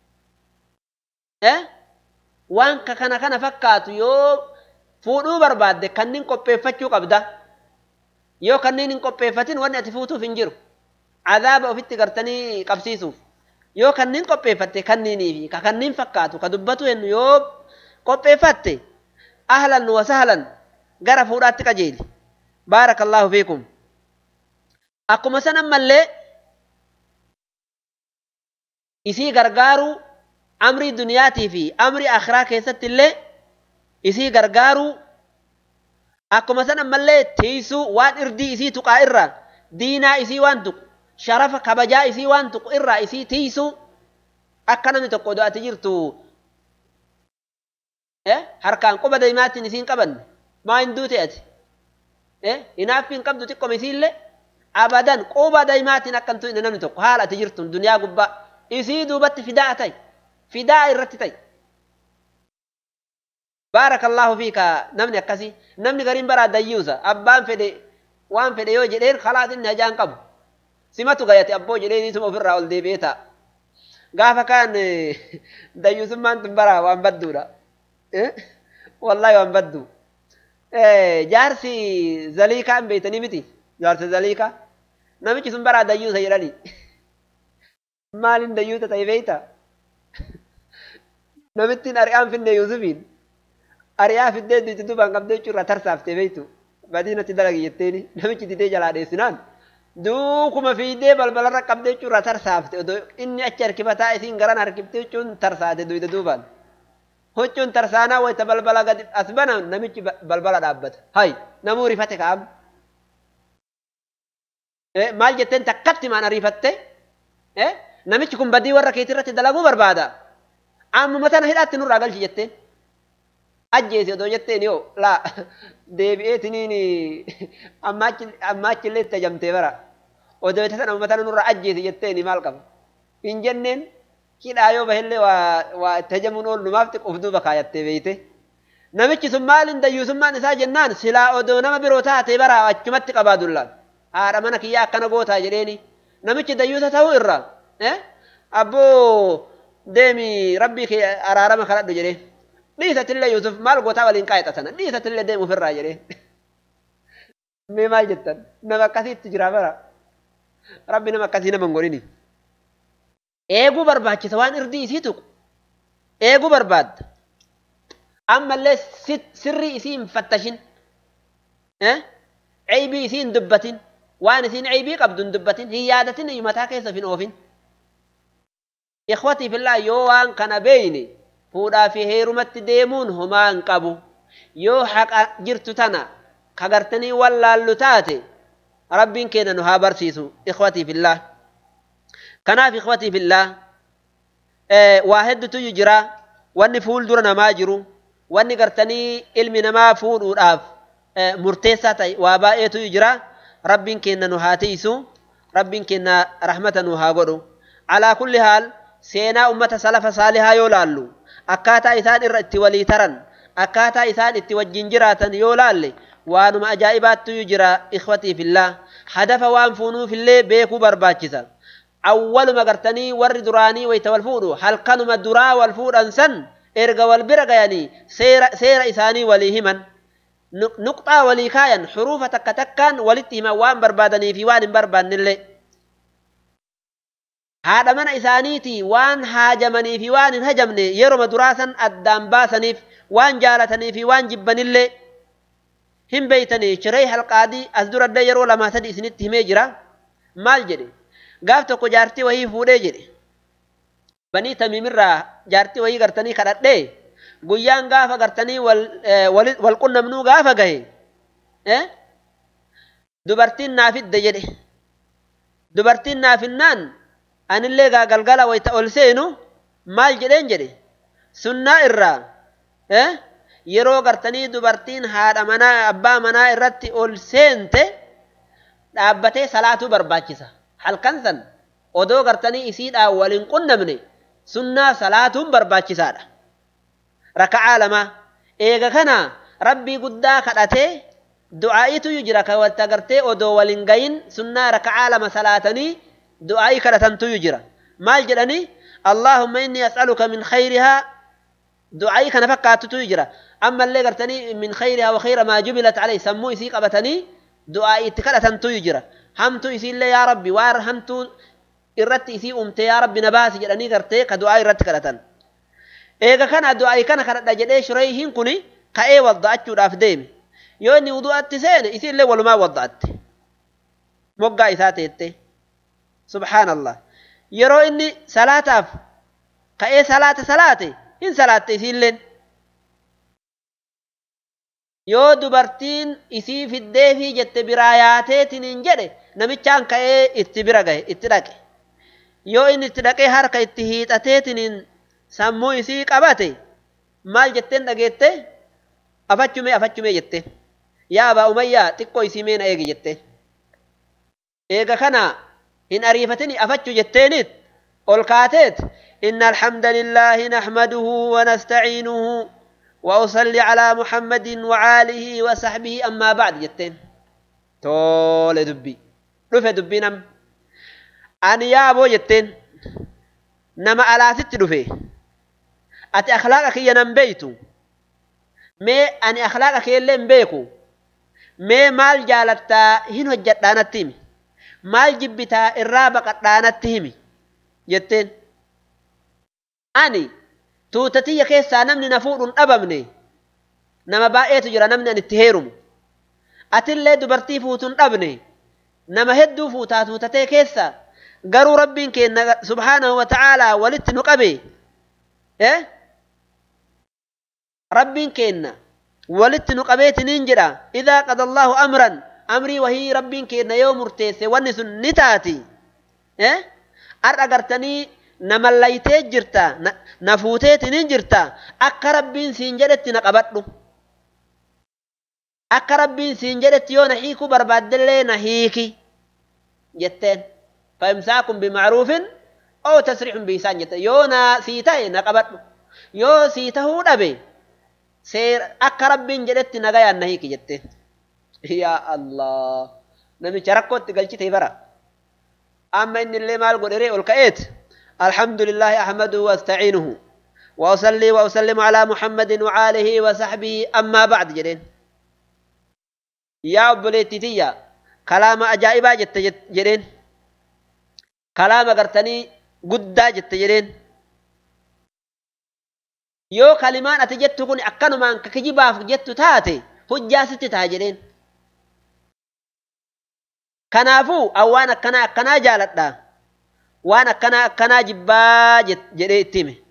S1: waan kana kana fakkaatu yoo fuudhuu barbaadde kanniin qopheeffachuu qabda yoo kanniin hin qopheeffatin wanni ati fuutuuf hin jiru adaaba ofitti gartanii qabsiisuuf yoo kanniin qopheeffatte kanniinii fi ka kanniin fakkaatu ka dubbatu hennu yoo qopheeffatte ahlan wa sahlan gara fuudhaatti qajeeli baarakallaahu fiikum akkuma san ammallee isii gargaaruu amrii duniyaatii fi amrii akhiraa keessatti illee isii gargaaruu akkuma san ammallee tiisuu waan irdii isii tuqaa irraa diinaa isii waan tuqu sharafa kabajaa isii waan tuqu irraa isii tiisuu akka namni tokko do'ati jirtu harkaan quba daimaatiin isiin qabanne maa hin duute ati hinaaffi hin qabdu xiqqoom isiillee abadan quba daimaatiin akka hin tu'ine namni tokko haala ati jirtu duniyaa gubbaa isii duubatti fidaa ta'i fidaa irratti ta'i baarakallahu fiika namni akkasii namni gariin baraa dayyuusa abbaan fedhe waan fedhe yoo jedheen khalaas inni hajaan qabu simatu gayate abboo jedheen isuma ofirraa ol deebi'ee ta'a gaafa kaan dayyuusummaan tun baraa waan badduudha wallahi waan baddu jaarsi zaliikaa hin beeytanii miti jaarsi zaliikaa namichi sun baraa dayyuusa jedhanii maalin dayyuusa ta'e beeyta namittiin ari'aan finne yuusufiin ari'aa fiddee duuti dubaan qabdee jechuurraa tarsaaftee beeytu badiinatti dalagi jetteeni namichi didee jalaa dheessinaan duukuma fiidee balbalarra qabdee jechuurraa tarsaafte odoo inni achi harkifataa isiin garan harkiftee jechuun tarsaate duyda duubaan huccuun tarsaanaa wayita balbala gadi as bana namichi balbala dhaabbata hay namuu rifate kaa'am maal jetteen takkatti maan ariifatte namichi kun badii warra keetirratti dalaguu barbaada ammuma tana hidhaatti nurraa galchi jetteen ajjeesi odoo jetteen yoo laa deebi'eetiniin ammaachillee itti ajamtee bara odoo itti sana uummatana nurraa ajjeesi jetteen maal qaba hin jenneen hidhaa yoo bahillee waa itti ajamuun oollumaaf xiqqoof duuba kaayattee beeyte namichi sun maaliin dayyuusummaan isaa jennaan silaa odoo nama biroo taatee bara achumatti qabaa dullaan haadha mana kiyyaa akkana gootaa jedheeni namichi dayyuusa ta'uu irraa abboo deemi rabbii kee araarama kadhadhu jedhee dhiisatillee Yusuf maal gootaa waliin qaayxatana dhiisatillee deemu ofirraa jedhee mee maal jettan nama akkasiitti jira bara rabbi nama akkasii nama hin godhini eeguu barbaachisa waan irdii isii tuqu eeguu barbaadda ammallee sirrii isii hin fattashin ceebii isii hin dubbatin waan isiin ceebii qabdu hin dubbatin hin yaadatin mataa keessa hin oofin ikhwatii fillaa yoo waan kana beeyne fuudhaa fi heerumatti deemuun homaa hin qabu yoo haqa jirtu tana kagartanii wallaallu taate rabbiin keenya nu haa barsiisu ikhwatii fillaa kanaaf ikhwatii fillaa waa heddutu jira wanni fuuldura namaa jiru wanni gartanii ilmi namaa fuudhuudhaaf murteessaa ta'e waa baay'eetu jira rabbiin keenya nu haa tiisu rabbiin keenya rahmata nu haa godhu alaa kulli haal seenaa ummata salafa saalihaa yoo laallu akkaataa isaan irra itti walii taran akkaataa isaan itti wajjin jiraatan yoo laalle waanuma ajaa'ibaattu jira ikhwatii fillaa hadafa waan fuunuufillee beekuu barbaachisa awwaluma gartanii warri duraanii wayta wal fuudhu halkanuma duraa wal fuudhan san erga wal bira gayanii seera isaanii walii himan nuqxaa walii kaayan xuruufa takka takkaan walitti himan waan barbaadanii fi waan hin barbaannillee haadha mana isaaniitii waan haajamanii fi waan hin hajamne yeroma duraa san addaan baasaniif waan jaalatanii fi waan jibbanillee hin beeytanii shiree halqaadii as durallee yeroo lamaa sadi isinitti himee jira maal jedhe gaaf tokko jaartii wahii fuudhee jedhe banii tamiimirraa jaartii wahii gartanii kadhadhee guyyaan gaafa gartanii wal qunnamnuu gaafa gahe dubartiin naafidde jedhe dubartiin naafinnaan anillee gaa galgala wayta ol seenu maal jedheen jedhe sunnaa irraa yeroo gartanii dubartiin haadha manaa abbaa manaa irratti ol seente dhaabbatee salaatuu barbaachisa halkan san odoo gartanii isiidhaan waliin qunnamne sunnaa salaatuun barbaachisaadha raka'aa lama eega kana rabbii guddaa kadhatee du'aa'itu jira ka walitti agartee odoo waliin gayin sunnaa raka'aa lama salaatanii du'aa'ii kadhatantu jira maal jedhanii allahumma inni as'aluka min khayrihaa du'aa'ii kana fakkaatutu jira ammallee gartanii min khayrihaa wa khayra maa jubilat alayhi sammuu isii qabatanii du'aa'ii itti kadhatantu jira hamtuu isiillee yaa rabbi waan hamtuu irratti isii umte yaa rabbi na baasi jedhanii gartee ka du'aa irratti kadhatan eega kana du'aa'ii kana kadhadha jedhee shureyhiin kuni ka'ee wadda'achuudhaaf deeme yoo inni wudu'atti seene isiillee walumaa wadda'atte moggaa isaa teette subhaanallah yeroo inni salaataaf ka'ee salaata salaate hin salaatte isiilleen yoo dubartiin isii fiddeefii jette biraa yaateetiniin jedhe namichaan ka'ee itti bira gahe itti dhaqe yoo inni itti dhaqee harka itti hiixateetiniin sammuu isii qabate maal jetteen dhageette afachumee afachumee jette yaa abaa umayyaa xiqqoo isii meena eegi jette eega kana hin ariifatini afachu jetteeniit ol kaateet إن الحمد لله نحمده ونستعينه وأصلي على محمد وعاله وصحبه أما بعد جتين تول دبي رفع دبي نم أن يا أبو جتين نما على ست رفع أتي أخلاقك ينم بيتو مي أني أخلاقك يلين بيكو مي مال جالتا هنو جتانا تيمي مال جبتا الرابق قطانا تيمي جتين ani tuutatiyya keessaa namni na fuudhuun dhabamne nama baay'eetu jira namni ani itti heerumu atillee dubartii fuutuun dhabne nama hedduu fuutaa tuutatee keessa garuu rabbiin keenna subhaanahu wa ta'aalaa walitti nu qabe rabbiin keenna walitti nu qabeetiniin jedha idaa qada allaahu amran amrii wahii rabbiin keenna yoo murteesse wanni sun ni taati har'a gartanii nama laytee jirta na fuuteetiniin jirta akka rabbiin siin jedhetti na qabadhu akka rabbiin siin jedhetti yoo na hiikuu barbaaddellee na hiiki jetteen fa'imsaakun bimacruufin oo tasriixun biisaan jette yoo na sii ta'e na qabadhu yoo sii tahuu dhabe seer akka rabbiin jedhetti nagayaan na hiiki jetteen yaa allah namicha rakkootti galchite bara amma inni illee maal godheree ol ka'eet الحمد لله أحمده واستعينه وأصلي وأسلم على محمد وعاله وصحبه أما بعد جدين يا أبليتي تيا كلام أجائبا جت جدين كلام قرتني قدا جت جدين yoo kalimaan ati jettu kun akkanumaan kijibaaf jettu taate hujjaa sitti taha jedheen kanaafuu awwaan akkanaa akkanaa jaaladha waan akkanaa akkanaa jibbaa jedhee itti hime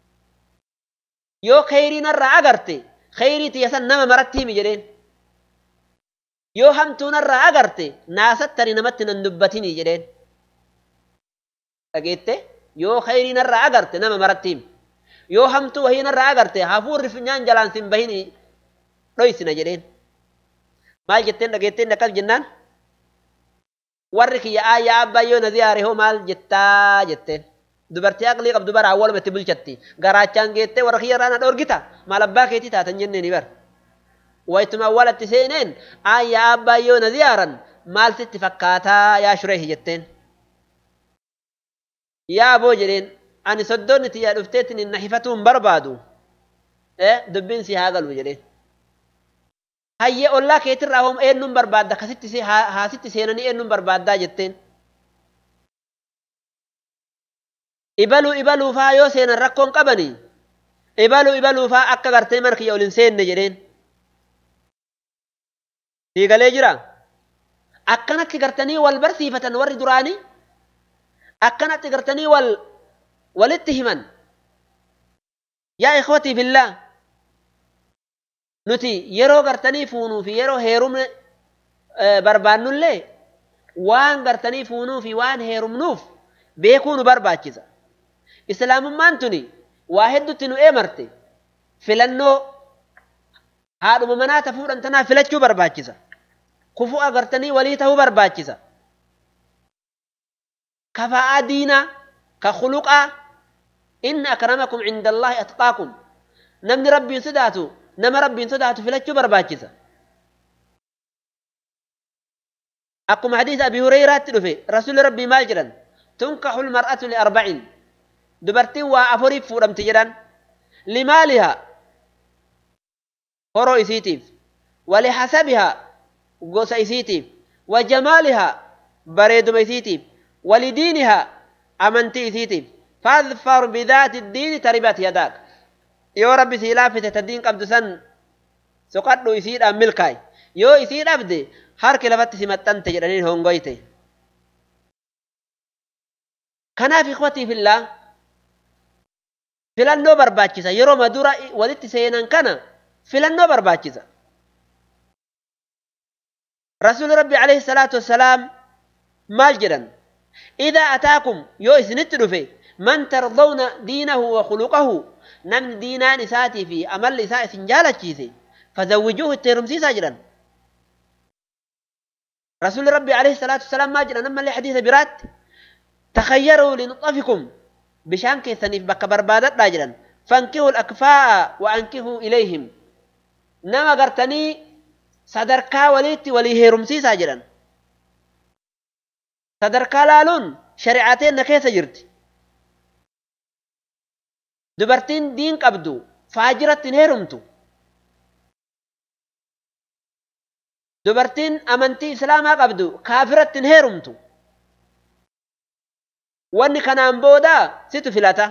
S1: yoo kheyrii narraa agarte kheyrii tiyyasan nama maratti himi jedheen yoo hamtuu narraa agarte naasattani namatti nan dubbatini jedheen dhageette yoo kheyrii narraa agarte nama maratti himi yoo hamtuu wahii narraa agarte hafuurri funyaan jalaan sin bahini dhoysina jedheen maal jetteen dhageetteen akkas jennaan warri kiyya aayyaa abbaa yoo na ziyaare hoo maal jettaa jetteen dubartii aqlii qabdu bara awwaluma itti bulchatti garaachaan geettee warra kiyya irraa na dhoorgita maal abbaa keetii taatan jenneeni bar waytuma awwalatti seeneen aayyaa abbaa yoo na ziyaaran maal sitti fakkaataa yaa shureehi jetteen yaa aboo jedheen ani soddoonni tiyyaa dhufteetin na hifatuun barbaadu dubbiin si haa galu jedheen hayyee ollaa keetirraa hoom eenyuun barbaadda kasitti haasitti seenanii eenyuun barbaaddaa jetteen. Ibaluu ibaluufaa yoo seenan rakkoon qabani ibaluu ibaluufaa akka gartee mana kiyya ol hin seenne jedheen. Siigalee jira. Akkanatti gartanii wal barsiifatan warri duraanii akkanatti gartanii wal walitti himan yaa ikhwatii billaa nuti yeroo gartanii fuunuu fi yeroo heerumne barbaannullee waan gartanii fuunuu fi waan heerumnuuf beekuu nu barbaachisa. Islaamummaan tuni waa hedduutti nu eemarte filannoo haadhuma manaa ta fuudhan tanaa filachuu barbaachisa. Kufuu agartanii walii ta'uu barbaachisa. Kafa'aa diinaa ka khuluqaa inni akramakum cinda Allaahi atqaakum namni rabbiin sodaatu nama rabbiin sodaatu filachuu barbaachisa. Akkuma hadiisa Abi Hureyraatti dhufe rasuulli rabbii maal jedhan tunkaxu lmar'atu liarbacin dubartiin waa afuriif fuudhamti jedhan limaalihaa horoo isiitiif walihasabihaa gosa isiitiif wajamaalihaa bareeduma isiitiif walidiinihaa amantii isiitiif fadfar bidaati diini taribat yadaak yoo rabbi sii laafite ta diin qabdu san soqadhu isiidhaan milkaay yoo isii dhabde harki lafatti si maxxante jedhaniin hongoyte kanaaf ikwatii fillaa filannoo barbaachisa yeroo madura walitti seenan kana filannoo barbaachisa rasuuli rabbi alayhi salaatu wassalaam maal jedhan idaa ataakum yoo isinitti dhufe man tardawna diinahu wa khuluqahu namni diinaan isaatii fi amalli isaa isin jaalachiise fazawwijuuhu itti heerumsiisaa jedhan رسول ربي عليه الصلاة والسلام ما جرى نما حديث برات تخيروا لنطفكم بشان كيسنيف بك بربادت راجلا فانكهوا الأكفاء وأنكهوا إليهم نما قرتني صدركا وليت ولي هيرمسي ساجلا صدركا لالون شريعتين كيس جرت دبرتين دين قبدو فاجرة هيرمتو dubartiin amantii islaamaa qabdu kaafiratti hin heerumtu wanni kanaan booda situ filata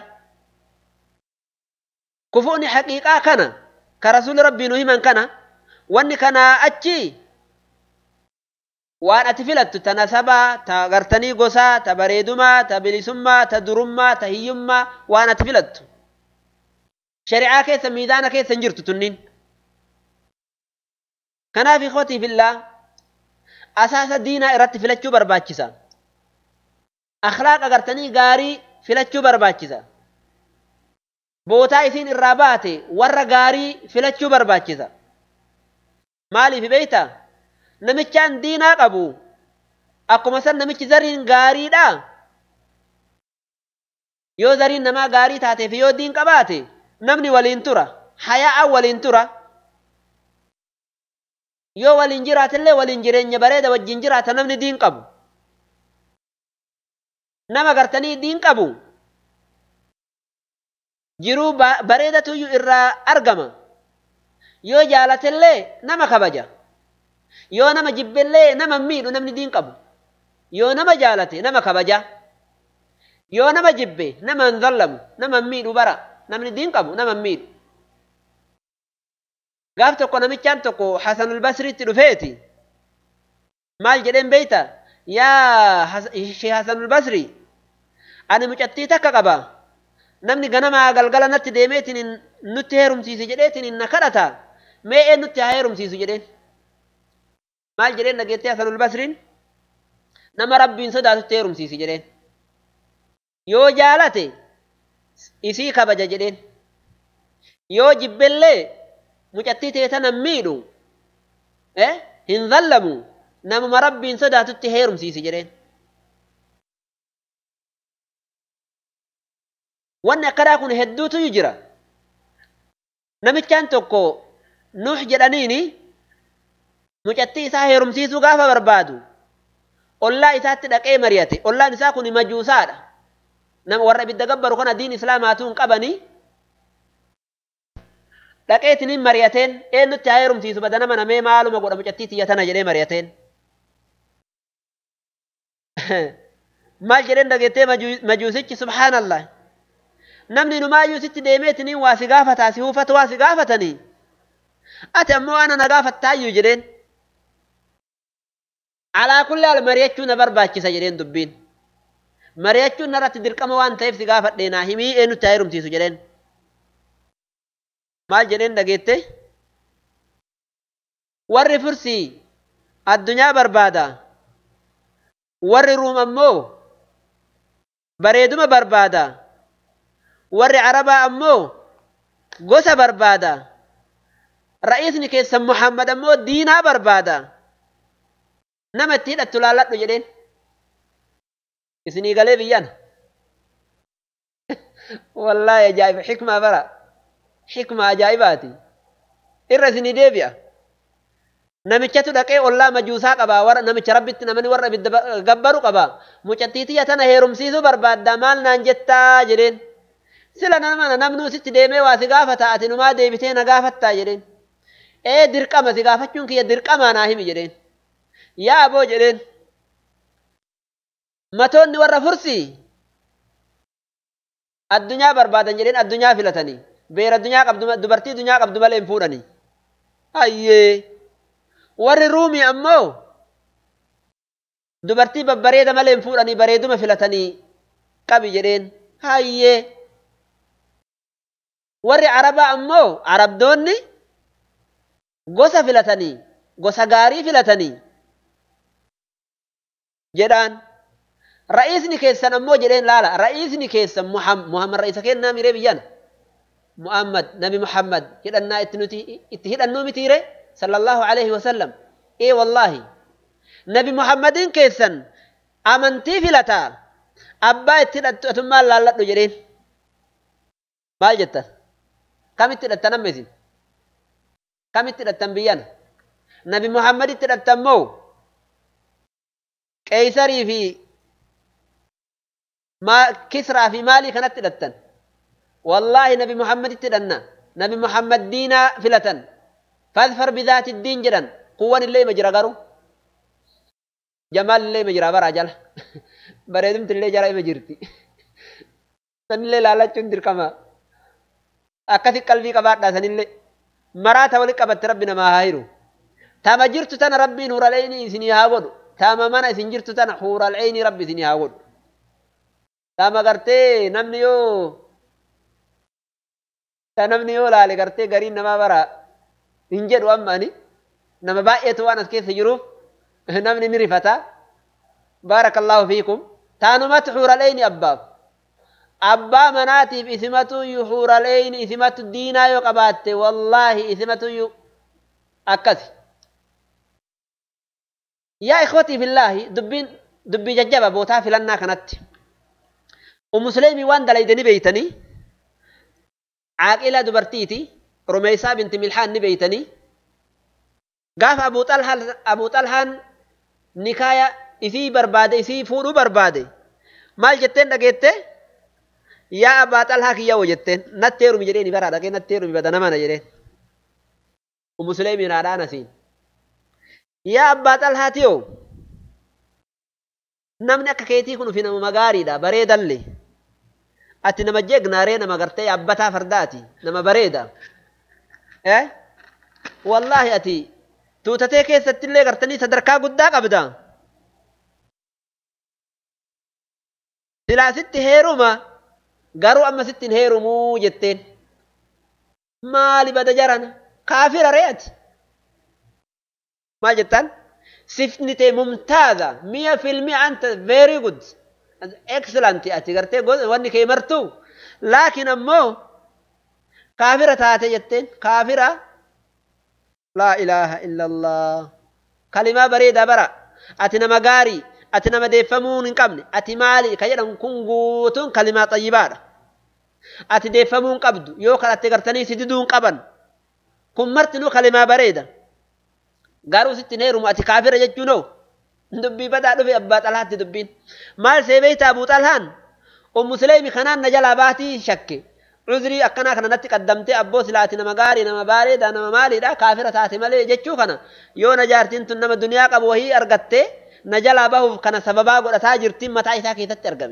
S1: kufuuni haqiiqaa kana ka rasuuli rabbii nu himan kana wanni kanaa achi waan ati filattu ta nasabaa ta gartanii gosaa ta bareedumaa ta bilisummaa ta durummaa ta hiyyummaa waan ati filattu shari'aa keessa miizaana keessa hin jirtu tunniin kanaaf ikhwatii fillaa asaasa diinaa irratti filachuu barbaachisa akhlaaq agartanii gaarii filachuu barbaachisa bootaa isiin irraa baate warra gaarii filachuu barbaachisa maaliif beeyta namichaan diinaa qabu akkuma san namichi zariin gaariidha yoo zariin namaa gaarii taateef yoo diin qabaate namni waliin tura hayaa'an waliin tura yoo waliin jiraatillee waliin jireenya bareeda wajjin jiraata namni diin qabu nama gartanii diin qabu jiruu bareedatuyyuu irraa argama yoo jaalatillee nama kabaja yoo nama jibbellee nama miidhu namni diin qabu yoo nama jaalate nama kabaja yoo nama jibbe nama hin zallamu nama miidhu bara namni diin qabu nama miidhu gaaf tokko namichaan tokko Hasanul Basriitti dhufeeti maal jedheen beeyta yaa shee Hasanul Basri ani mucattii takka qaba namni ganamaa galgala natti deemeetiin nutti heerumsiise jedheetiin na kadhata mee een nutti haa heerumsiisu jedheen maal jedheen dhageettee Hasanul Basriin nama rabbiin sodaatutti heerumsiisi jedheen yoo jaalate isii kabaja jedheen yoo jibbellee mucattii teetana miidhu hin zallamu namuma rabbiin sodaatutti heerumsiisi jedheen wanni akkanaa kun hedduutu jira namichaan tokko nuux jedhaniini mucattii isaa heerumsiisuu gaafa barbaadu ollaa isaatti dhaqee mari'ate ollaan isaa kun majuusaadha nama warra ibidda gabbaru kana diin islaamaatuu hin qabanii dhaqeetiniin mari'ateen eenyutti haa heerumsiisu bada nama namee maaluma godha mucattii tiyya tana jedhee mari'ateen maal jedheen dhageettee majuusichi subhaanallah namni numaayyuu sitti deemeetiniin waa si gaafataa si huufatu waa si gaafatanii ati ammoo ana na gaafattaayyuu jedheen alaa kulli haal mari'achuu na barbaachisa jedheen dubbiin mari'achuun narratti dirqama waan ta'eef si gaafadhee naa himii eenyutti haa heerumsiisu jedheen maal jedheen dhageette warri fursii addunyaa barbaada warri ruum ammoo bareeduma barbaada warri arabaa ammoo gosa barbaada ra'isni keessan muhammad ammoo diinaa barbaada nama itti hidhattu laalladhu jedheen isinii galee biyyana wallaahi ajaa'iba xikmaa bara xikmaa ajaa'ibaati irra isinii deebi'a namichatu dhaqee ollaa majuusaa qaba warra namicha rabbitti namni warra ibidda gabbaru qaba mucattiitiyya tana heerumsiisuu barbaadda maal naan jettaa jedheen sila nama namnuu sitti deemee waa si gaafata ati numaa deebitee na gaafattaa jedheen ee dirqama si gaafachuun kiyya dirqamaa naa himi jedheen yaa aboo jedheen matoonni warra fursii addunyaa barbaadan jedheen addunyaa filatanii beera addunyaa qabdu dubartii addunyaa qabdu malee hin fuudhanii hayyee warri ruumii ammoo dubartii babbareeda malee hin fuudhanii bareeduma filatanii qabi jedheen hayyee warri arabaa ammoo arabdoonni gosa filatanii gosa gaarii filatanii jedhaan ra'isni keessan ammoo jedheen laala ra'isni keessan muhammad ra'isa kennaa miree biyyana muhammad nabi muhammad hidhannaa itti nuti itti hidhannuu mitiire sallallahu alaihi wasallam ee wallaahi nabi muhammadin keessan amantii filataa abbaa itti hidhattu atummaan laalladhu jedheen maal jettan kamitti hidhattan amma isin kamitti hidhattan biyyana nabi muhammaditti hidhattan moo qeeysarii fi kisraa fi maalii kanatti hidhattan wallaahi nabi muhammaditti hidhanna nabi muhammad diinaa filatan fadfar bidaati diin jedhan kuwwan illee ima jira garuu jamaal illee ima jira baraa jala bareedumti illee jala ima jirti sanillee laalachuun dirqama akkasi qalbii qabaadhaa sanillee maraata wali qabatte rabbi namaa haa hiru tama jirtu tana rabbiin huural'eeni isinii haa godhu tama mana isin jirtu tana huural'eeni rabbi isinii haa godhu tama gartee namni yoo ta namni yoo laale gartee gariin namaa bara hin jedhu amma ani nama baay'eetu waan as keessa jiruuf namni ni rifata baarakallahu fiikum taanumatti huural'eeni abbaaf abbaa manaatiif isimatu huural'eeni isimatu diinaa yoo qabaatte wallaahi isimatu akkasi yaa ikhwatii billaahi dubbiin dubbii jajjaba bootaa filannaa kanatti umusuleemii waan dalaydanii beeytanii caaqila dubartiiti rumeysaa binti milhaan ni beeytanii gaafa abuu xalhaan nikaaya isii barbaade isii fuudhuu barbaade maal jetteen dhageette yaa abbaa xalhaa kiyyawo jetteen natti heerumi jedheeni baraa dhaqee natti heerumi badana mana jedheen umusuleemiin haadhaan asiin yaa abbaa xalhaatiyo namni akka keetii kun ufi nama gaariidha bareedalle ati nama jeegnaaree nama gartee yaabbataa fardaati nama bareeda eh wallaahi ati tuutatee keessattillee gartanii sadarkaa guddaa qabda silaa sitti heeruma garuu amma sitti hin heerumuu jetteen maali bada jaran kaafira re'ati maal jettaan sifni tee mumtaaza mi'a filmi anta very good excellent ati gartee wanni kee martu laakin ammoo kaafira taate jetteen kaafira laa ilaaha illa allah kalimaa bareedaa bara ati nama gaarii ati nama deeffamuu hin qabne ati maali ka jedhan kun guutuun kalimaa xayyibaadha ati deeffamuu hin qabdu yoo kadhatte gartanii si diduu hin qaban kun martinuu kalimaa bareeda garuu sitti hin heerumu ati kaafira jechuunoo dubbii badaa dhufe abbaa xalhaatti dubbiin maal see beeyta abuu xalhaan ummu suleemi kanaan na jalaa baatii shakke cuzrii akkanaa kana natti qaddamtee abboo silaati nama gaarii nama bareeda nama maaliidha kaafira taate malee jechuu kana yoo na jaartiin tun nama duniyaa qabu wahii argattee na jalaa bahuuf kana sababaa godhataa jirtiin mataa isaa keessatti argame.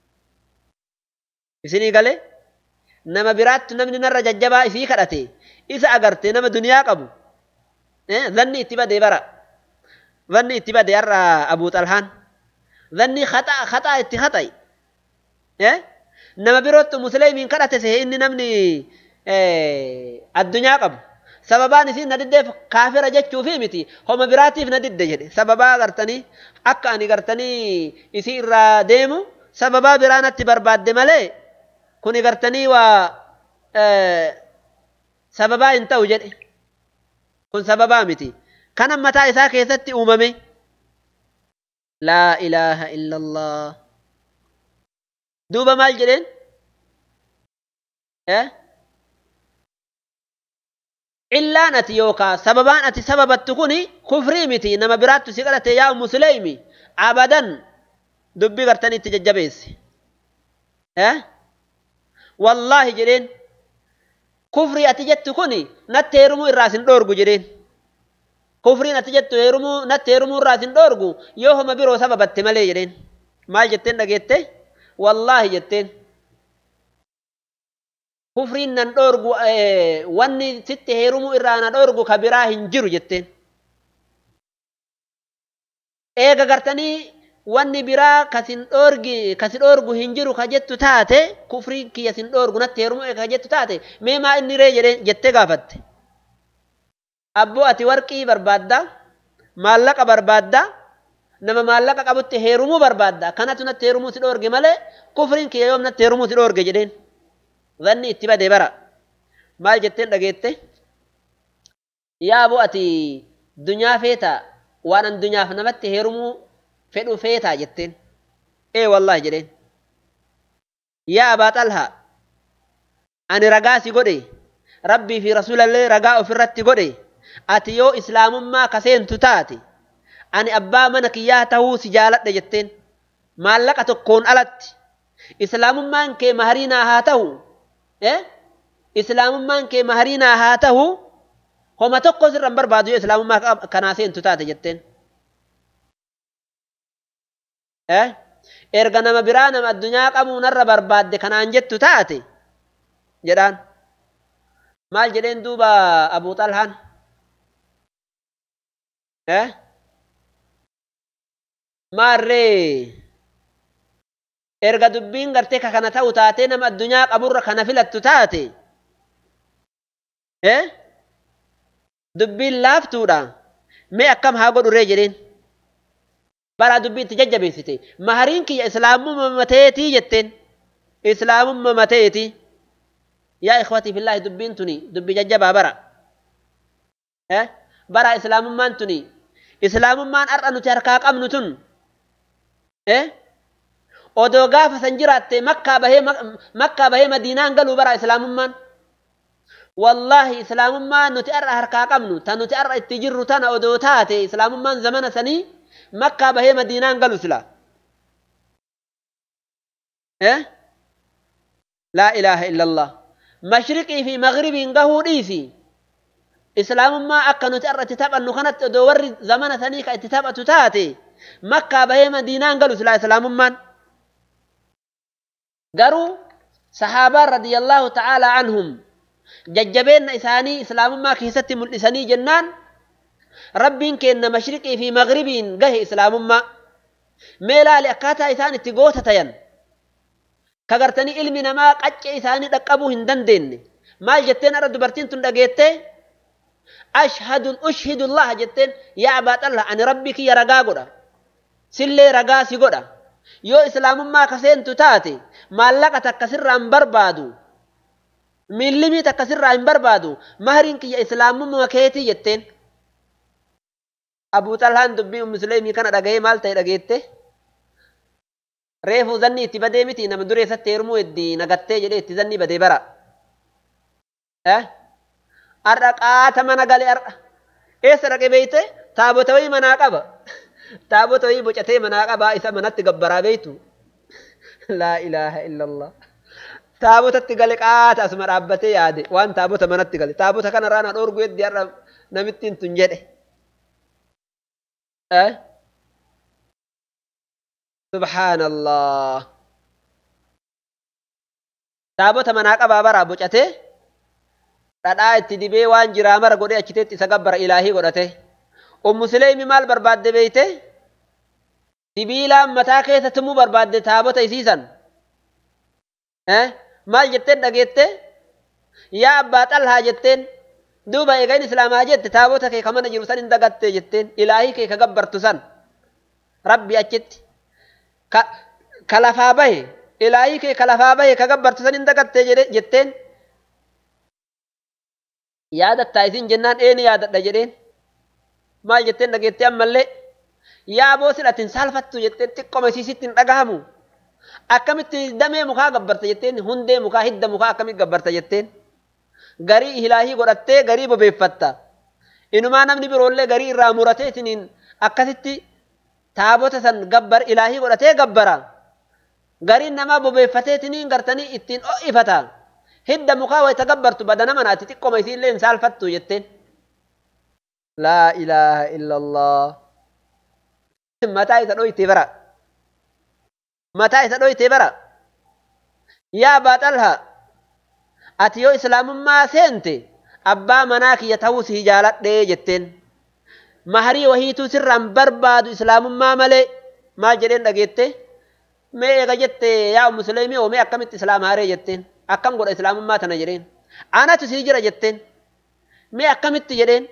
S1: Isinii galee nama biraattu namni narra jajjabaa isii kadhate isa agarte nama duniyaa qabu zanni itti badee bara zanni itti badee har'a abuu xalhaan zanni haxaa haxaa itti haxa'i nama birootti musliimiin kadhate sehe inni namni addunyaa qabu sababaan isiin na diddeef kaafira jechuufi miti homa biraatiif na didde jedhe sababaa gartanii akka ani gartanii isii irraa deemu sababaa biraa natti barbaadde malee kuni gartanii waa sababaa hin ta'u jedhe kun sababaa miti kanan mataa isaa keessatti uumame laa ilaaha illa allah duuba maal jedheen illaan ati yookaa sababaan ati sababattu kuni kufrii miti nama biraattu si kadhate yaa musleeymi abadan dubbii gartanii itti jajjabeesse wallaahi jedheen kufrii ati jettu kuni natti heerumuu irraa sin dhoorgu jedheen kufriin ati jettu heerumuu natti heerumuu irraa sin dhoorgu yoo homa biroo sababatte malee jedheen maal jetteen dhageette wallaahi jetteen kufriin nan dhoorgu wanni sitti heerumuu irraa na dhoorgu ka biraa hin jiru jetteen eega gartanii wanni biraa kasin dhoorgi kasi dhoorgu hin jiru ka jettu taate kufriin kiyya sin dhoorgu natti heerumuu eega ka jettu taate mee maa inni ree jedhee jettee gaafatte abboo ati warqii barbaadda maallaqa barbaadda nama maallaqa qabutti heerumuu barbaadda kanatu natti heerumuu si dhoorge malee kufriin kiyya yoom natti heerumuu si dhoorge jedheen zanni itti bade bara maal jetteen dhageette yaa aboo ati dunyaa feeta waan an dunyaaf namatti heerumuu fedhu feetaa jetteen ee wallaahi jedheen yaa abaa xalhaa ani ragaa si godhe rabbii fi rasuulallee ragaa ofirratti godhe ati yoo islaamummaa kaseentu taate ani abbaa mana kiyyaa tahuu si jaaladhe jetteen maallaqa tokkoon alatti islaamummaan kee mahariinaa haa ta'u islaamummaan kee mahariinaa haa ta'u homa tokko sirra hin barbaadu yoo islaamummaa kanaa seentu taate jetteen erga nama biraa nama addunyaa qabuu narra barbaadde kanaan jettu taate jedhaan maal jedheen duuba abuu xalhaan maarree erga dubbiin gartee ka kana ta'u taatee nama addunyaa qaburra kana filattu taate dubbiin laaftuudha mee akkam haa godhuree jedheen bara dubbii itti jajjabeessite mahariin kiyya islaamumma mateetii jetteen islaamumma mateeti yaa ikhwatii fillaahi dubbiin tuni dubbii jajjabaa bara bara islaamummaan tuni islaamummaan har'a nuti harkaa qabnu tun odoo gaafa san jiraatte makkaa bahee makkaa bahee madiinaan galuu bara islaamummaan wallaahi islaamummaan nuti har'a harkaa qabnu ta nuti har'a itti jirru tana odoo taate islaamummaan zamana sanii makkaa bahee madiinaan galu sila laa ilaaha illa allah mashriqii fi magribiin gahuu dhiisi islaamummaa akka nuti har'a itti taphannu kanatti odoo warri zamana sanii ka itti taphatu taate makkaa bahee madiinaan galu sila islaamummaan garuu sahaabaan radiyallaahu ta'aalaa anhum jajjabeenna isaanii islaamummaa keessatti mul'isanii jennaan rabbiin kenna mashriqii fi magribiin gahe islaamummaa mee laali akkaataa isaan itti goota tayan kagartanii ilmi namaa qaccee isaanii dhaqqabuu hin dandeenye maal jetteen har'a dubartiin tun dhageettee ashhadun ushhidullaha jetteen yaa abaa xalla ani rabbii kiyya ragaa godha sillee ragaa si godha yoo islaamummaa kaseentu taate maallaqa takka sirraa hin barbaadu millimii takka sirraa hin barbaadu mahariin kiyya islaamummaa keetii jetteen abuu xalhaan dubbii musliimii kana dhaga'ee maal ta'e dhageette reefuu zanni itti badee miti nama dureessatti heerumuu itti nagattee jedhee itti zanni badee bara har'a qaata mana galee har'a eessa dhaqe beeyte taabota wayii manaa qaba taabota wayii bocatee manaa qabaa isa manatti gabbaraa beeytu laa ilaaha illallah taabotatti gale qaata asuma dhaabbatee yaade waan taabota manatti gale taabota kanarraa na dhoorgu heddi har'a namittiin tun jedhe subhaanallah taabota manaa qabaa baraa bocatee dhadhaa itti dibee waan jiraa mara godhee achiteetti isa gabbara ilaahii godhate ummu sileemi maal barbaadde beeyte sibiilaan mataa keessa tumuu barbaadde taabota isiisan maal jetteen dhageette yaa abbaa xalhaa jetteen duuba eegain islaamaa jette taabota kee ka mana jiru san hin dagatte jetteen ilaahii kee ka gabbartu san rabbi achitti ka lafaa bahe ilaahii kee ka lafaa bahe ka gabbartu san hin dagatte jetteen yaadattaa isin jennaan eeni yaadadha jedheen maal jetteen dhageettee ammallee yaa boosin atin saalfattu jetteen xiqqoma isiisitti hin dhagahamu akkamitti damee mukaa gabbarta jetteen hundee mukaa hidda mukaa akkamitti gabbarta jetteen garii ilaahii godhattee garii bobeeffatta inumaa namni biroollee garii irraa muratee isiniin akkasitti taabota san gabbar ilaahii godhatee gabbara gariin namaa bobeeffatee isiniin gartanii ittiin o'ifata hidda mukaa wayita gabbartu badana manaati xiqqoma isiillee hin saalfattu jetteen laa ilaaha illallah mataa isa dhoyte bara mataa isa dhoyte bara yaa baaxalha ati yoo islaamummaa seente abbaa manaa kiyya ta'uu si jaaladhee jetteen maharii wahiituu sirraan barbaadu islaamummaa malee maal jedheen dhageette mee eega jette yaa musliimii oo mee akkamitti islaam haaree jetteen akkam godha islaamummaa tana jedheen anatu sii jira jetteen mee akkamitti jedheen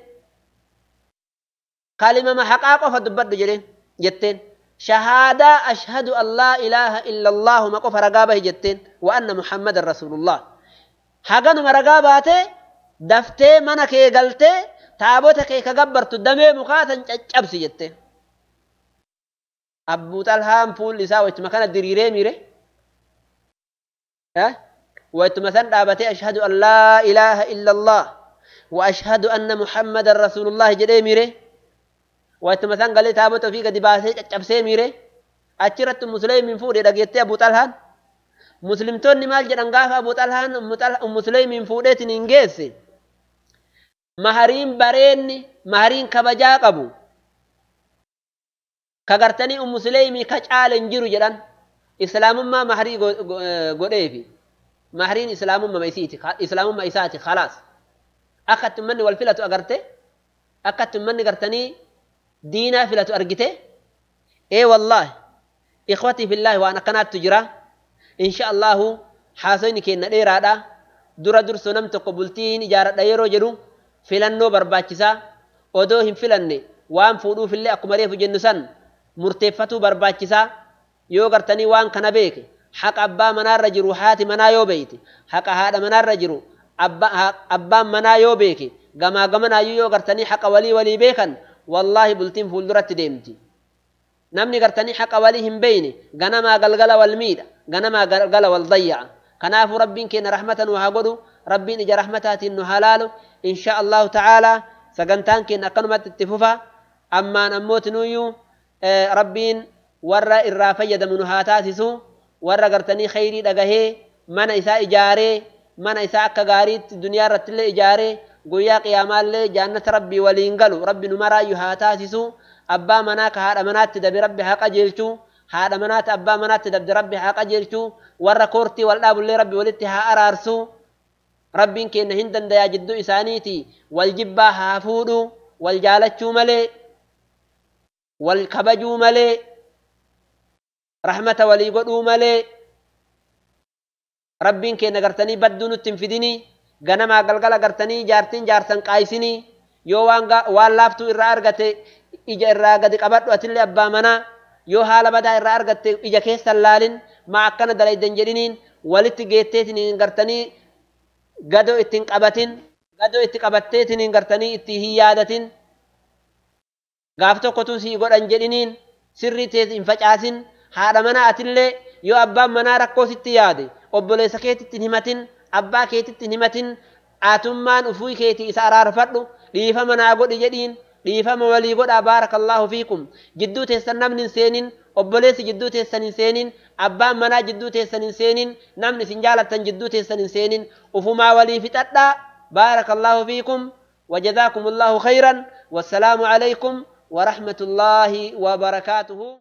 S1: kalimama haqaa qofa dubbadhu jedheen jetteen shahaadaa ashhadu an laa ilaaha illa allaahu ma qofa ragaa bahi jetteen wa anna muhammadan rasuulullah haganuma ragaa baatee daftee mana kee galtee taabota kee ka gabbartu damee mukaatan caccabsi jette abbuu xalhaan fuulli isaa wachuma kana diriiree mire wachuma san dhaabatee ashhadu an laa ilaaha illa allah wa ashhadu anna muhammadan rasuulullah jedhee mire wachuma san galee taabota ofii gadi baasee caccabsee mire achirratti musliimiin fuudhe dhageettee abbuu xalhaan muslimtoonni maal jedhan gaafa abu xalhaan musliimiin fuudheetiin hin geesse mahariin bareenni mahariin kabajaa qabu ka gartanii musliimii ka caale hin jiru jedhan islaamummaa maharii godheefi mahariin islaamummaa isiiti islaamummaa isaati khalaas akka itti ummanni wal filatu agarte akka itti ummanni gartanii diinaa filatu argite ee wallaahi ikhwatii fillaahi waan akkanaattu jira insha allahu haasoyni keenna dheeraadha dura dursoo nam tokko bultiin ijaaradha yeroo jedhu filannoo barbaachisaa odoo hin filanne waan fuudhuufillee akkuma reefu jennu san murteeffatuu barbaachisaa yoo gartanii waan kana beeke haqa abbaa manaarra jiru haati manaa yoo beeyte haqa haadha manaarra jiru abbaan manaa yoo beeke gamaa gamanaayyuu yoo gartanii haqa walii walii beekan wallaahi bultiin fuulduratti deemti namni gartanii haqa walii hin beeyne ganamaa galgala wal miidha ganamaa galgala wal dayya'a kanaafuu rabbiin keenya rahmata nu haa godhu rabbiin ija rahmataatiin nu haa laalu insha allahu ta'aalaa sagantaan keenya akkanumatti itti fufa ammaan ammootinuyyuu rabbiin warra irraa fayyadamu nu haa taasisu warra gartanii khayrii dhagahee mana isaa ijaaree mana isaa akka gaariitti duniyaa irrattillee ijaaree guyyaa qiyaamaallee jaannata rabbii waliin galu rabbi nu maraayyuu haa taasisu abbaa manaa ka haadha manaatti dabe rabbi haa qajeelchu haadha manaatti abbaa manaatti dabde rabbi haa qajeelchu warra koortii wal dhaabullee rabbi walitti haa araarsu rabbiin keenya hin dandayaa jidduu isaaniiti wal jibbaa haa fuudhu wal jaalachuu malee wal kabajuu malee rahmata walii godhuu malee rabbiin keenya gartanii badduu nutti hin fidinii ganamaa galgala gartanii jaartiin jaarsan qaayisinii yoo waan waan laaftuu irraa argate ija irraa gadi qabadhu atillee abbaa manaa yoo haala badaa irraa argatte ija keessan laalin maa akkana dalaydan jedhiniin walitti geetteetiin gartanii gadoo ittiin qabatin gadoo itti qabatteetiin gartanii itti hin yaadatin gaaf tokkotu sii godhan jedhiniin sirrii tees hin facaasin haadha manaa atillee yoo abbaan manaa rakkoo sitti yaade obboleessa keetitti hin himatin abbaa keetitti hin himatin aatummaan ufuu keetii isa araarfadhu dhiifama naa godhi jedhiin dhiifama walii godhaa baarakallaahu fiikum jidduu teessan namni hin seenin obboleessi jidduu teessan hin seenin abbaan manaa jidduu teessan hin seenin namni isin jaalattan jidduu teessan hin seenin ufumaa walii fixadhaa baarakallaahu fiikum وجزاكم الله خيرا والسلام عليكم ورحمة الله وبركاته